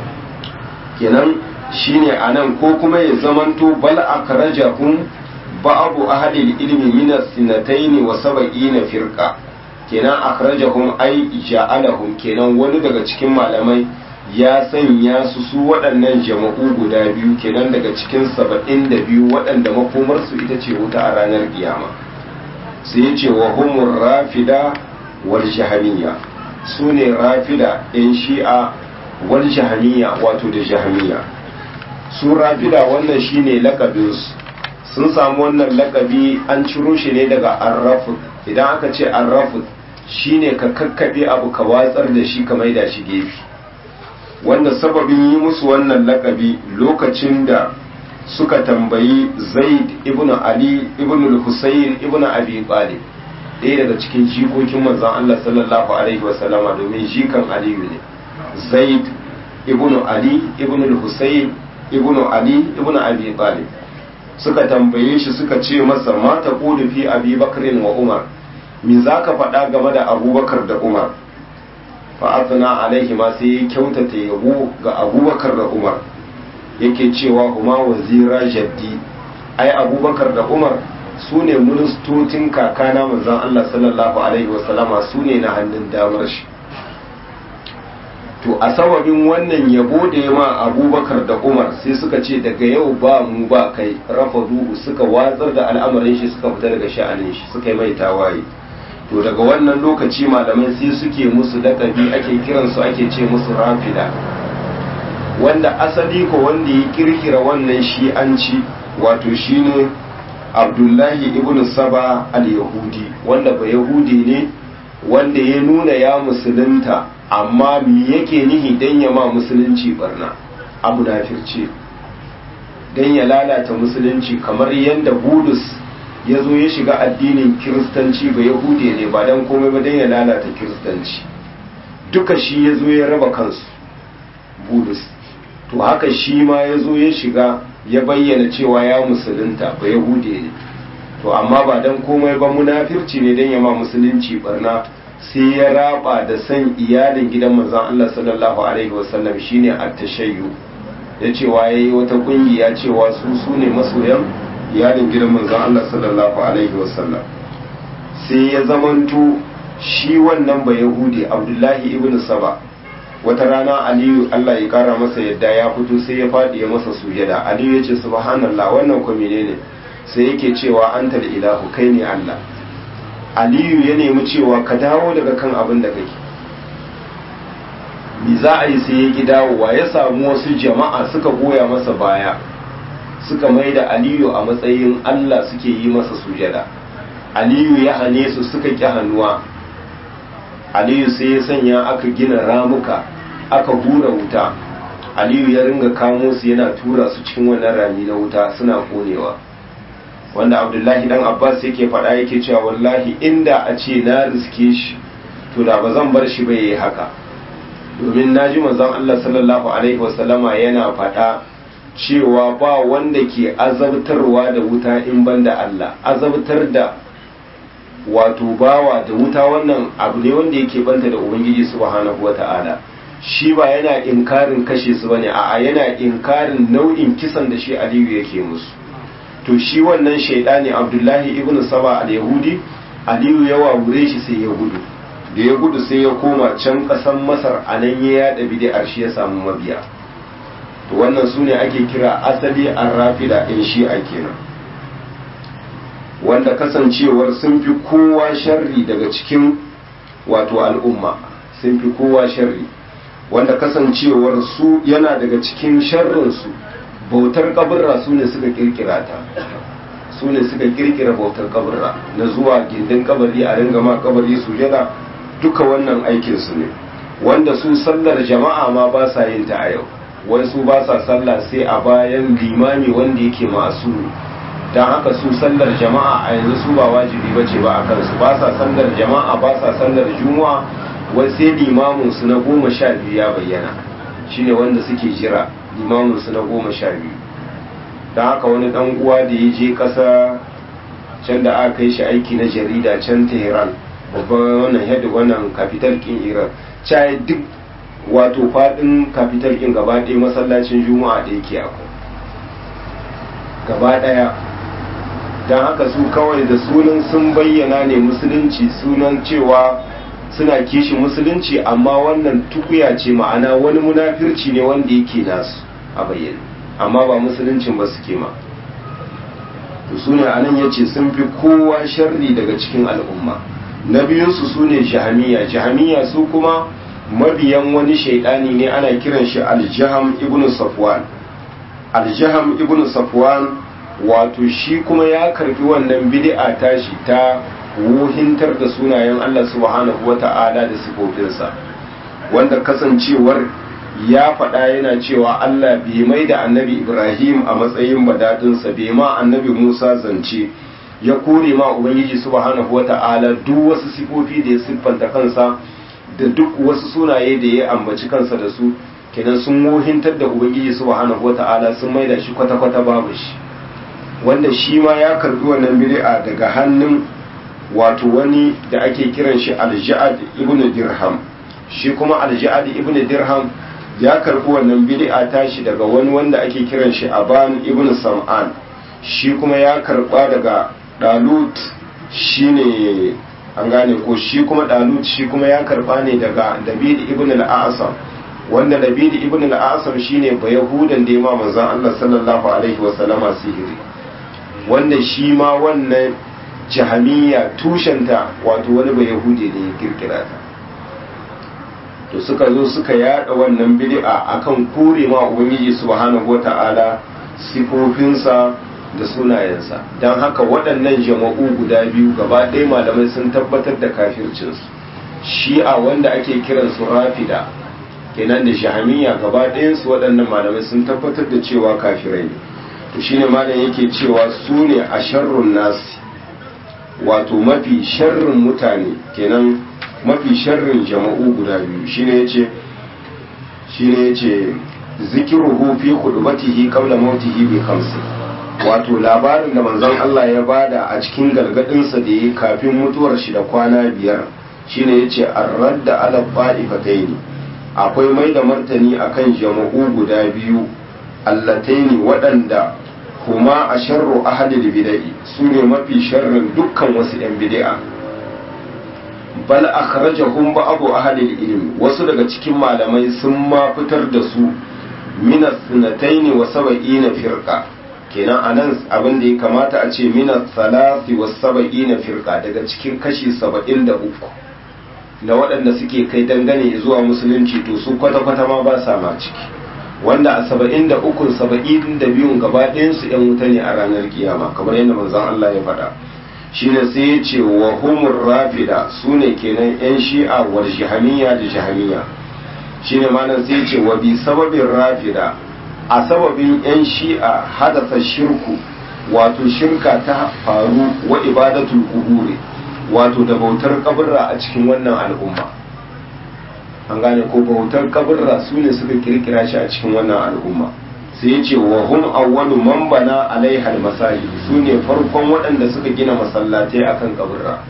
kenan shine anan ko kuma ya zamanto bal akrajahum ba'abu ahli ilmi min as-sinatayn wa sab'ina firqa kenan akhrajahum ay ja'alahum kenan wani daga cikin malamai ya sanya su su waɗannan jama'u guda biyu kenan daga cikin saba'in da biyu waɗanda makomarsu ita ce wuta a ranar kiyama sai ya ce wa humur rafida wal jahamiyya su ne rafida yan shi'a wal jahamiyya wato da jahamiyya su rafida wannan shine lakabinsu sun samu wannan lakabi an ciro shi ne daga arrafud idan aka ce arrafud shine ka kakkaɓe abu ka watsar da shi ka maida shi gefe wanda sababin yi musu wannan lakabi lokacin da suka tambayi zaid ibn ali ibn al-husayn ibn abi talib ɗaya daga cikin jikokin manzon Allah sallallahu alaihi wasallama domin jikan aliyu ne zaid ibn ali ibn al-husayn ibn ali ibn abi talib suka tambaye shi suka ce masa ma ta fi abi bakrin wa umar me za ka faɗa game da abubakar da umar fa'azana alaihi ma sai ya kyautata yabo ga abubakar da umar yake cewa kuma wazira jaddi ai abubakar da umar su ne ministocin kakana manzan allah sallallahu alaihi wasallama su ne na hannun damar shi to a sababin wannan yabo da ya ma abubakar da umar sai suka ce daga yau ba mu ba kai rafa duhu suka watsar da al'amarin shi suka fita daga sha'anin shi suka yi mai tawaye to daga wannan lokaci malamai sai suke musu lakabi ake kiransu ake ce musu rafida wanda asali ko wanda ya kirkira wannan shi'anci wato shine abdullahi ibn saba al-yahudi wanda ba yahudi ne wanda ya nuna ya musulunta amma me yake nihi dan ya ma musulunci barna abu nafirce dan ya lalata musulunci kamar yadda budus ya zo ya shiga addinin kiristanci ba yahude ne ba dan komai ba dan ya lalata kiristanci duka shi ya zo ya raba kansu budus to haka shi ma ya zo ya shiga ya bayyana cewa ya musulunta ba yahude ne to amma ba dan komai ba munafirci ne dan ya ma musulunci barna sai ya raba da san iyalin gidan manzon Allah sallallahu alaihi wasallam shine at-tashayyu ya cewa yayi wata kungiya cewa su su ne masoyan iyalin gidan manzon Allah sallallahu alaihi wasallam sai ya zamanto shi wannan ba yahudi Abdullahi ibn Saba wata rana Aliyu Allah ya kara masa yadda ya fito sai ya fadi ya masa sujada Aliyu ya ce subhanallah wannan ko menene sai yake cewa anta da ilahu kai ne Allah aliyu ya nemi cewa ka dawo daga kan abin da kake mi za a yi sai ya ki dawowa ya samu wasu jama'a suka goya masa baya suka mai da aliyu a matsayin Allah suke yi masa sujada aliyu ya hane su suka ƙi hannuwa aliyu sai ya sanya aka gina ramuka aka hura wuta aliyu ya ringa kamo su yana tura su cikin wannan rami na wuta suna konewa wanda abdullahi dan abbas yake faɗa yake cewa wallahi inda a ce na riske shi to da ba zan bar shi ba yayi haka domin na ji manzon Allah sallallahu alaihi wasallama yana faɗa cewa ba wanda ke azabtarwa da wuta in banda Allah azabtar da wato bawa da wuta wannan abu ne wanda yake banta da ubangiji subhanahu wata'ala shi ba yana inkarin kashe su bane a'a yana inkarin nau'in kisan da shi Aliyu yake musu to shi wannan shaidani Abdullahi ibn Saba al-Yahudi Aliyu ya wawure shi sai ya gudu da ya gudu sai ya koma can kasan Masar anan ya yada bid'ar shi ya samu mabiya to wannan sune ake kira asali ar-rafida in shi'a kenan wanda kasancewar sun fi kowa sharri daga cikin wato al'umma sun fi kowa sharri wanda kasancewar su yana daga cikin sharrinsu bautar kaburra su ne suka kirkira ta su ne suka kirkira bautar kaburra na zuwa gindin kabari a ringa ma kabari sujada duka wannan aikinsu ne wanda su sallar jama'a ma ba sa yin ta a yau wai su ba sa sallah sai a bayan limami wanda yake masu don haka su sallar jama'a a yanzu su ba wajibi bace ba a kansu ba sa sallar jama'a ba sa sallar juma'a wai sai limamin su na goma sha biyu ya bayyana shine wanda suke jira limamin su na goma sha biyu don haka wani dan uwa da ya je kasa can da aka kai shi aiki na jarida can tehran babban wannan head wannan capital kin iran caye duk wato fadin capital kin gaba ɗaya masallacin juma'a da yake akwai gaba ɗaya don haka su kawai da sunan sun bayyana ne musulunci sunan cewa suna kishi musulunci amma wannan tukuya ce ma'ana wani munafirci ne wanda yake nasu a bayyana amma ba musuluncin ba suke ma to su ne anan ya ce sun fi kowa sharri daga cikin al'umma na biyunsu su ne jahamiya jahamiya su kuma mabiyan wani shaidani ne ana kiran shi aljaham ibn safwan aljaham ibn safwan wato shi kuma ya karbi wannan bid'a tashi ta wuhintar da sunayen Allah subhanahu wata'ala da sifofinsa wanda kasancewar ya faɗa yana cewa Allah bai mai da annabi Ibrahim a matsayin badadinsa bai ma annabi Musa zance ya kore ma Ubangiji subhanahu wata'ala duk wasu sifofi da ya siffanta kansa da duk wasu sunaye da ya ambaci kansa da su kenan sun wuhintar da Ubangiji subhanahu wata'ala sun mai da shi kwata-kwata babu shi wanda shi ma ya karbi wannan bid'a daga hannun wato wani da ake kiran shi alja'ad ibn dirham shi kuma alja'ad ibn dirham ya karbi wannan bid'a tashi daga wani wanda ake kiran shi aban ibn sam'an shi kuma ya karba daga dalut shine an gane ko shi kuma dalut shi kuma ya karba ne daga dabid ibn al-asam wanda dabid ibn al-asam shine ba yahudan da ya ma manzon Allah sallallahu alaihi wa sallama sihiri wanda shi ma wannan jahamiya tushenta wato wani ba yahudi da ya kirkira ta to suka zo suka yada wannan bid'a akan kore ma ubangiji subhanahu wata'ala sifofinsa da sunayensa don haka waɗannan jama'u guda biyu gaba ɗaya malamai sun tabbatar da kafircinsu shi'a wanda ake kiransu rafida kenan da jahamiya gaba ɗayansu waɗannan malamai sun tabbatar da cewa kafirai ne to shine malam yake cewa su ne a sharrun nasi wato mafi sharrin mutane kenan mafi sharrin jama'u guda biyu shine yace shine yace zikiruhu fi khudbatihi qabla mautihi bi khamsi wato labarin da manzon Allah ya bada a cikin galgadin sa da yi kafin mutuwar shi da kwana biyar shine yace ar-radda ala qa'ifataini akwai mai da martani akan jama'u guda biyu allataini waɗanda kuma a sharru ahadil bida'i su ne mafi sharrin dukkan wasu 'yan bida'a bal akhrajahum ba'du ahadil ilmi wasu daga cikin malamai sun ma fitar da su min as-sunataini wa sab'ina firqa kenan anan abin da ya kamata a ce mina salasi was saba'ina firqa daga cikin kashi saba'in da uku na waɗanda suke kai dangane zuwa musulunci to su kwata-kwata ma ba sa ma ciki wanda a saba'in da ukun saba'in da biyun gaba ɗayansu ‘yan wuta ne a ranar kiyama kamar yadda manzon Allah ya faɗa shi ne sai ya ce wa humur rafida su ne kenan ‘yan shi'a war jihamiya da jihamiya shi ne malam sai ya ce wa bi sababin rafida a sababin ‘yan shi'a hadasa shirku wato shirka ta faru wa ibadatul kuburi wato da bautar kaburra a cikin wannan al'umma an gane ko bautar kaburra su ne suka kirkira shi a cikin wannan al'umma sai ya ce wa hum awwalu man bana alaiha masaji su ne farkon waɗanda suka gina masallatai akan kaburra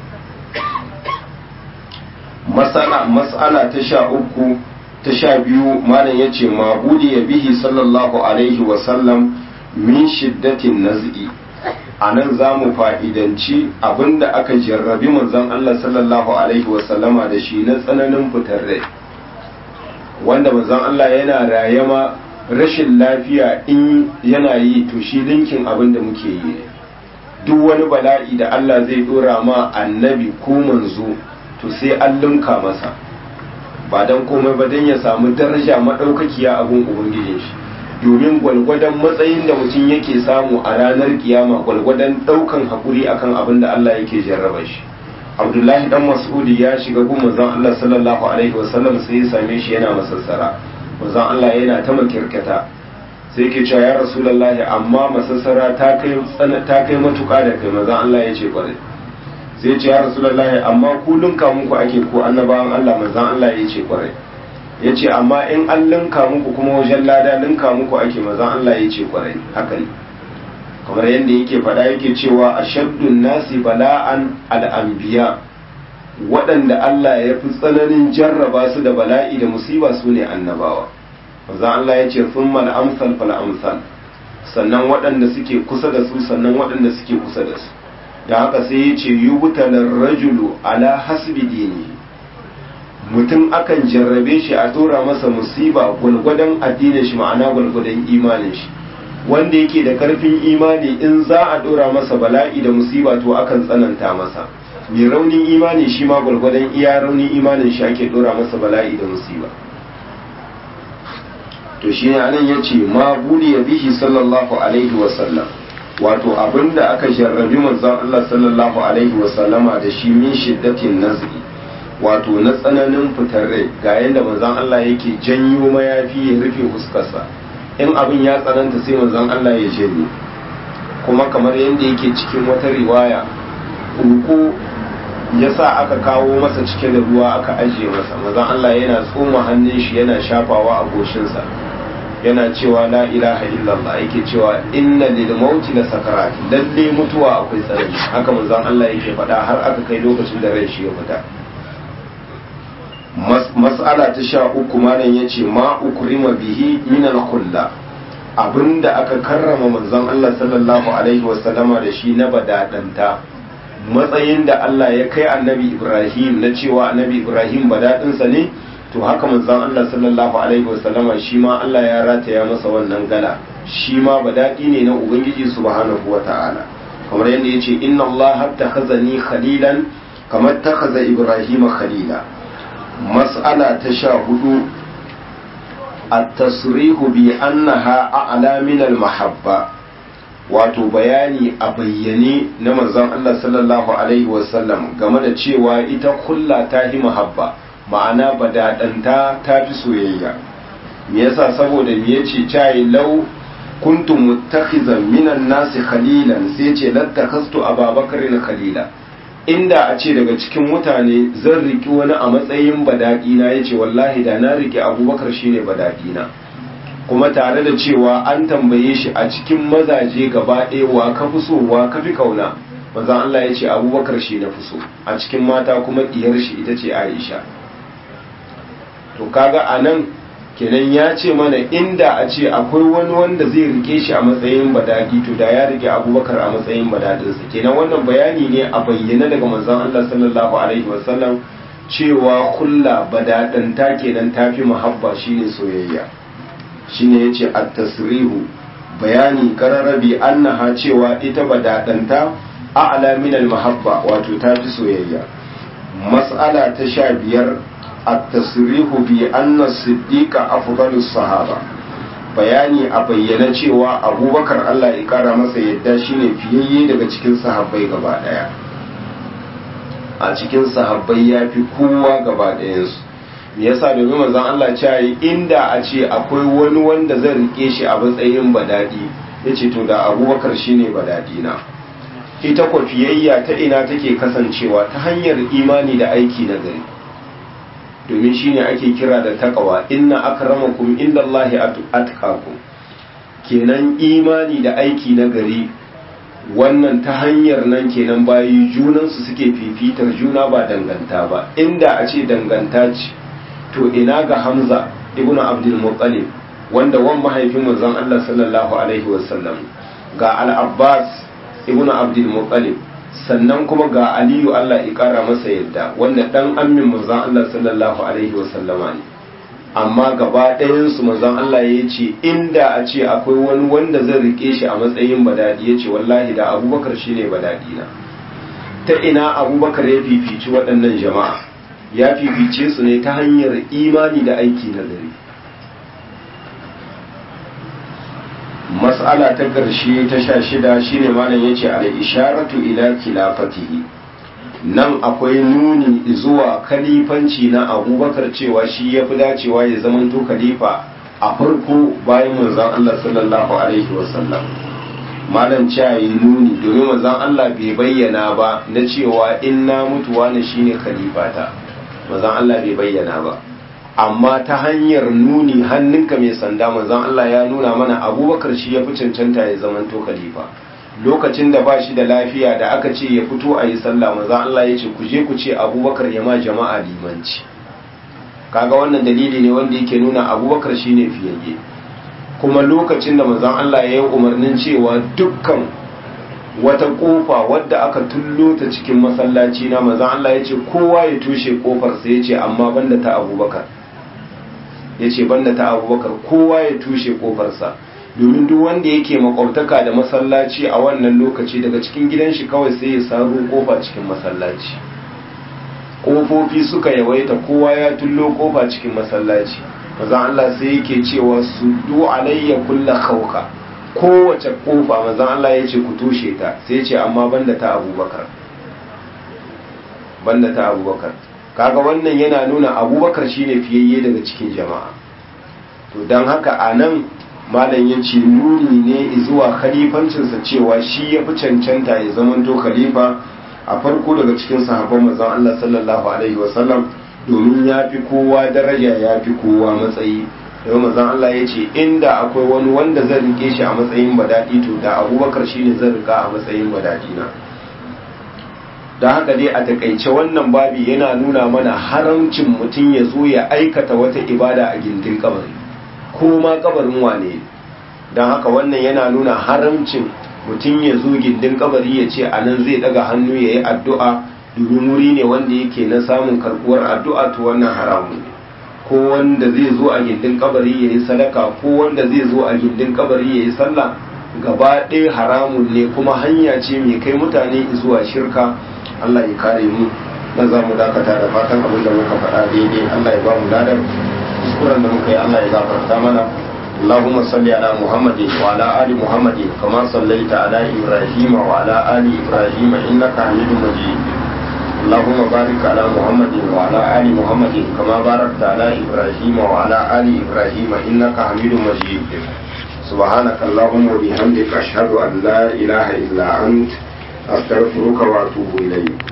masala mas'ala ta sha uku ta sha biyu malam ya ce mabudi ya bihi sallallahu alaihi wa sallam min shiddatin naz'i a nan za mu fa'idanci abinda aka jarrabi manzon Allah sallallahu Alaihi wasallama da shi na tsananin fitar rai wanda manzon Allah yana rayama rashin lafiya in yana yi to shi linkin abin da muke yi duk wani bala'i da Allah zai dora ma annabi ko manzo to sai an linka masa ba don komai ba don ya samu daraja maɗaukakiya abin ubangijin shi domin gwalgwadon matsayin da mutum yake samu a ranar kiyama gwalgwadon daukan hakuri akan abin da Allah yake jarraba shi Abdullahi dan Mas'udi ya shiga gun manzon Allah sallallahu alaihi wasallam sai ya same shi yana masassara manzon Allah yana ta makirkata sai yake cewa ya Rasulullahi amma masassara ta kai ta kai matuƙa da kai manzon Allah ya ce kwarai sai ya ce ya Rasulullahi amma ku lunka muku ake ko annabawan Allah manzon Allah ya ce kwarai ya ce amma in an linka muku kuma wajen lada linka muku ake mazan Allah ya ce kwarai haka ne kamar yadda yake faɗa yake cewa a shaddun nasi bala'an al'ambiya waɗanda Allah ya fi tsananin jarraba su da bala'i da musiba su ne annabawa mazan Allah ya ce sun mal'amsal fal'amsal sannan waɗanda suke kusa da su sannan waɗanda suke kusa da su da haka sai ya ce yi rajulu ala hasbi dini mutum akan jarrabe shi a tura masa musiba gwalgwadon addinin shi ma'ana gwalgwadon imanin shi wanda yake da karfin imani in za a dora masa bala'i da musiba to akan tsananta masa mai raunin imani shi ma gwalgwadon iya raunin imanin shi ake dora masa bala'i da musiba to shi ne anan ya ce ma buli ya bihi sallallahu alaihi wasallam wato abinda aka jarrabi manzon Allah sallallahu alaihi wasallama da shi min shiddatin nazri wato na tsananin fitar rai ga yadda manzon Allah yake janyo mayafi ya rufe fuskarsa in abin ya tsananta sai manzon Allah ya janye kuma kamar yadda yake cikin wata riwaya uku ya sa aka kawo masa cike da ruwa aka ajiye masa manzon Allah yana tsoma hannun shi yana shafawa a goshinsa yana cewa la ilaha illallah yake cewa inna lil mauti la sakarat lalle mutuwa akwai tsanani haka manzon Allah yake faɗa har aka kai lokacin da rai shi ya fita mas'ala ta sha uku malam ya ce ma ukrima bihi min al-kulla abinda aka karrama manzon Allah sallallahu alaihi wasallama da shi na badadanta matsayin da Allah ya kai annabi Ibrahim na cewa annabi Ibrahim badadinsa ne to haka manzon Allah sallallahu alaihi wasallama shi ma Allah ya rataya masa wannan gala shi ma badadi ne na ubangiji subhanahu wata'ala kamar yadda yace inna Allah takhazani khalilan kamar takhaza Ibrahim khalila mas'ala ta sha hudu at-tasrihu bi annaha a'la min al-mahabba wato bayani a bayyane na manzon Allah sallallahu alaihi wasallam game da cewa ita kulla ta hi mahabba ma'ana badadanta ta fi soyayya me yasa saboda me yace cai law kuntum muttakhizan minan nasi khalilan sai ce lattakhastu ababakarin khalila inda a ce daga cikin mutane zan riki wani a matsayin badaɗina ya ce wallahi da na riki abubakar shine badaɗina kuma tare da cewa an tambaye shi a cikin mazaje gaba ɗaya wa ka fi so wa ka fi kauna manzon Allah ya ce abubakar shi na fi so a cikin mata kuma diyar shi ita ce Aisha to kaga a nan kenan ya ce mana inda a ce akwai wani wanda zai rike shi a matsayin badadi to da ya rike abubakar a matsayin badadinsa kenan wannan bayani ne a bayyana daga manzon Allah sallallahu alaihi wasallam cewa kulla badadanta kenan tafi muhabba shine soyayya shine yace at-tasrihu bayani kararrabi annaha cewa ita badadanta a'la min al-mahabba wato ta fi soyayya mas'ala ta sha biyar at-tasrihu bi anna siddiqa afdalus sahaba bayani a bayyana cewa abubakar Allah ya kara masa yadda shine fiyayye daga cikin sahabbai gaba daya a cikin sahabbai ya fi kowa gaba ɗayansu me yasa domin manzon Allah cewa inda a ce akwai wani wanda zan rike shi a matsayin badadi yace to da abubakar shine badadi na ita kwafiyayya ta ina take kasancewa ta hanyar imani da aiki na gari domin shine ake kira da takawa inna akramakum indallahi atqakum kenan imani da aiki na gari wannan ta hanyar nan kenan bayi junansu suke fifitar juna ba danganta ba inda a ce danganta ce to ina ga hamza ibnu abdul muttalib wanda wan mahaifin manzon Allah sallallahu alaihi wasallam ga al-abbas ibnu abdul muttalib sannan kuma ga aliyu Allah ya kara masa yadda wanda dan ammin manzon Allah sallallahu alaihi wasallama ne amma gaba ɗayansu manzon Allah ya ce inda a ce akwai wani wanda zan rike shi a matsayin badadi ya ce wallahi da abubakar shi ne badadi na ta ina abubakar ya fifici waɗannan jama'a ya fifice su ne ta hanyar imani da aiki na gari mas'ala ta ƙarshe ta sha shida shine malam ya ce al-isharatu ila khilafatihi nan akwai nuni zuwa kalifanci na abubakar cewa shi ya fi dacewa ya zamanto khalifa a farko bayan manzan Allah sallallahu alaihi wasallam malam cewa yi nuni domin manzan Allah bai bayyana ba na cewa in na mutuwa na shine khalifata manzan Allah bai bayyana ba amma ta hanyar nuni hannunka mai sanda manzan Allah ya nuna mana abubakar shi ya fi cancanta ya zamanto khalifa lokacin da ba shi da lafiya da aka ce ya fito a yi sallah maza Allah ya ce ku je ku ce abubakar ya ma jama'a limanci kaga wannan dalili ne wanda yake nuna abubakar shi ne fiyayye kuma lokacin da mazan Allah ya yi umarnin cewa dukkan wata kofa wadda aka tullo ta cikin masallaci na mazan Allah ya ce kowa ya tushe kofarsa ya ce amma banda ta abubakar ya ce banda ta abubakar kowa ya tushe kofarsa domin duk wanda yake makwabtaka da masallaci a wannan lokaci daga cikin gidan shi kawai sai ya saro kofa cikin masallaci kofofi suka yawaita kowa ya tullo kofa cikin masallaci maza Allah sai yake cewa su du alayya kulla khawka kowace kofa maza Allah ya ce ku tushe ta sai ya ce amma banda ta abubakar banda ta abubakar kaga wannan yana nuna abubakar shine fiyayye daga cikin jama'a to don haka a nan malam ya ce nuni ne zuwa khalifancinsa cewa shi ya fi cancanta ya zamanto khalifa a farko daga cikin sahabban manzon Allah sallallahu alaihi wasallam domin ya fi kowa daraja ya fi kowa matsayi domin manzon Allah ya ce inda akwai wani wanda zan rike shi a matsayin badadi to da abubakar shine zan rika a matsayin badadi na da haka dai a takaice wannan babi yana nuna mana haramcin mutum ya zo ya aikata wata ibada a gindin kabari ko ma kabarin wane don haka wannan yana nuna haramcin mutum ya zo gindin kabari ya ce a nan zai daga hannu ya yi addu'a domin wuri ne wanda yake na samun karbuwar addu'a to wannan haramun ne ko wanda zai zo a gindin kabari ya yi sadaka ko wanda zai zo a gindin kabari ya yi sallah gaba ɗaya haramun ne kuma hanya ce mai kai mutane zuwa shirka Allah ya kare mu na za mu dakata da fatan abin da muka faɗa daidai Allah ya ba mu ladar kuskuren da muka yi Allah ya gafarta mana اللهم صل على محمد وعلى آل محمد كما صليت على إبراهيم وعلى آل إبراهيم إنك حميد مجيد اللهم بارك على محمد وعلى آل محمد كما باركت على إبراهيم وعلى آل إبراهيم إنك حميد مجيد سبحانك اللهم وبحمدك أشهد أن لا إله إلا أنت أستغفرك وأتوب إليك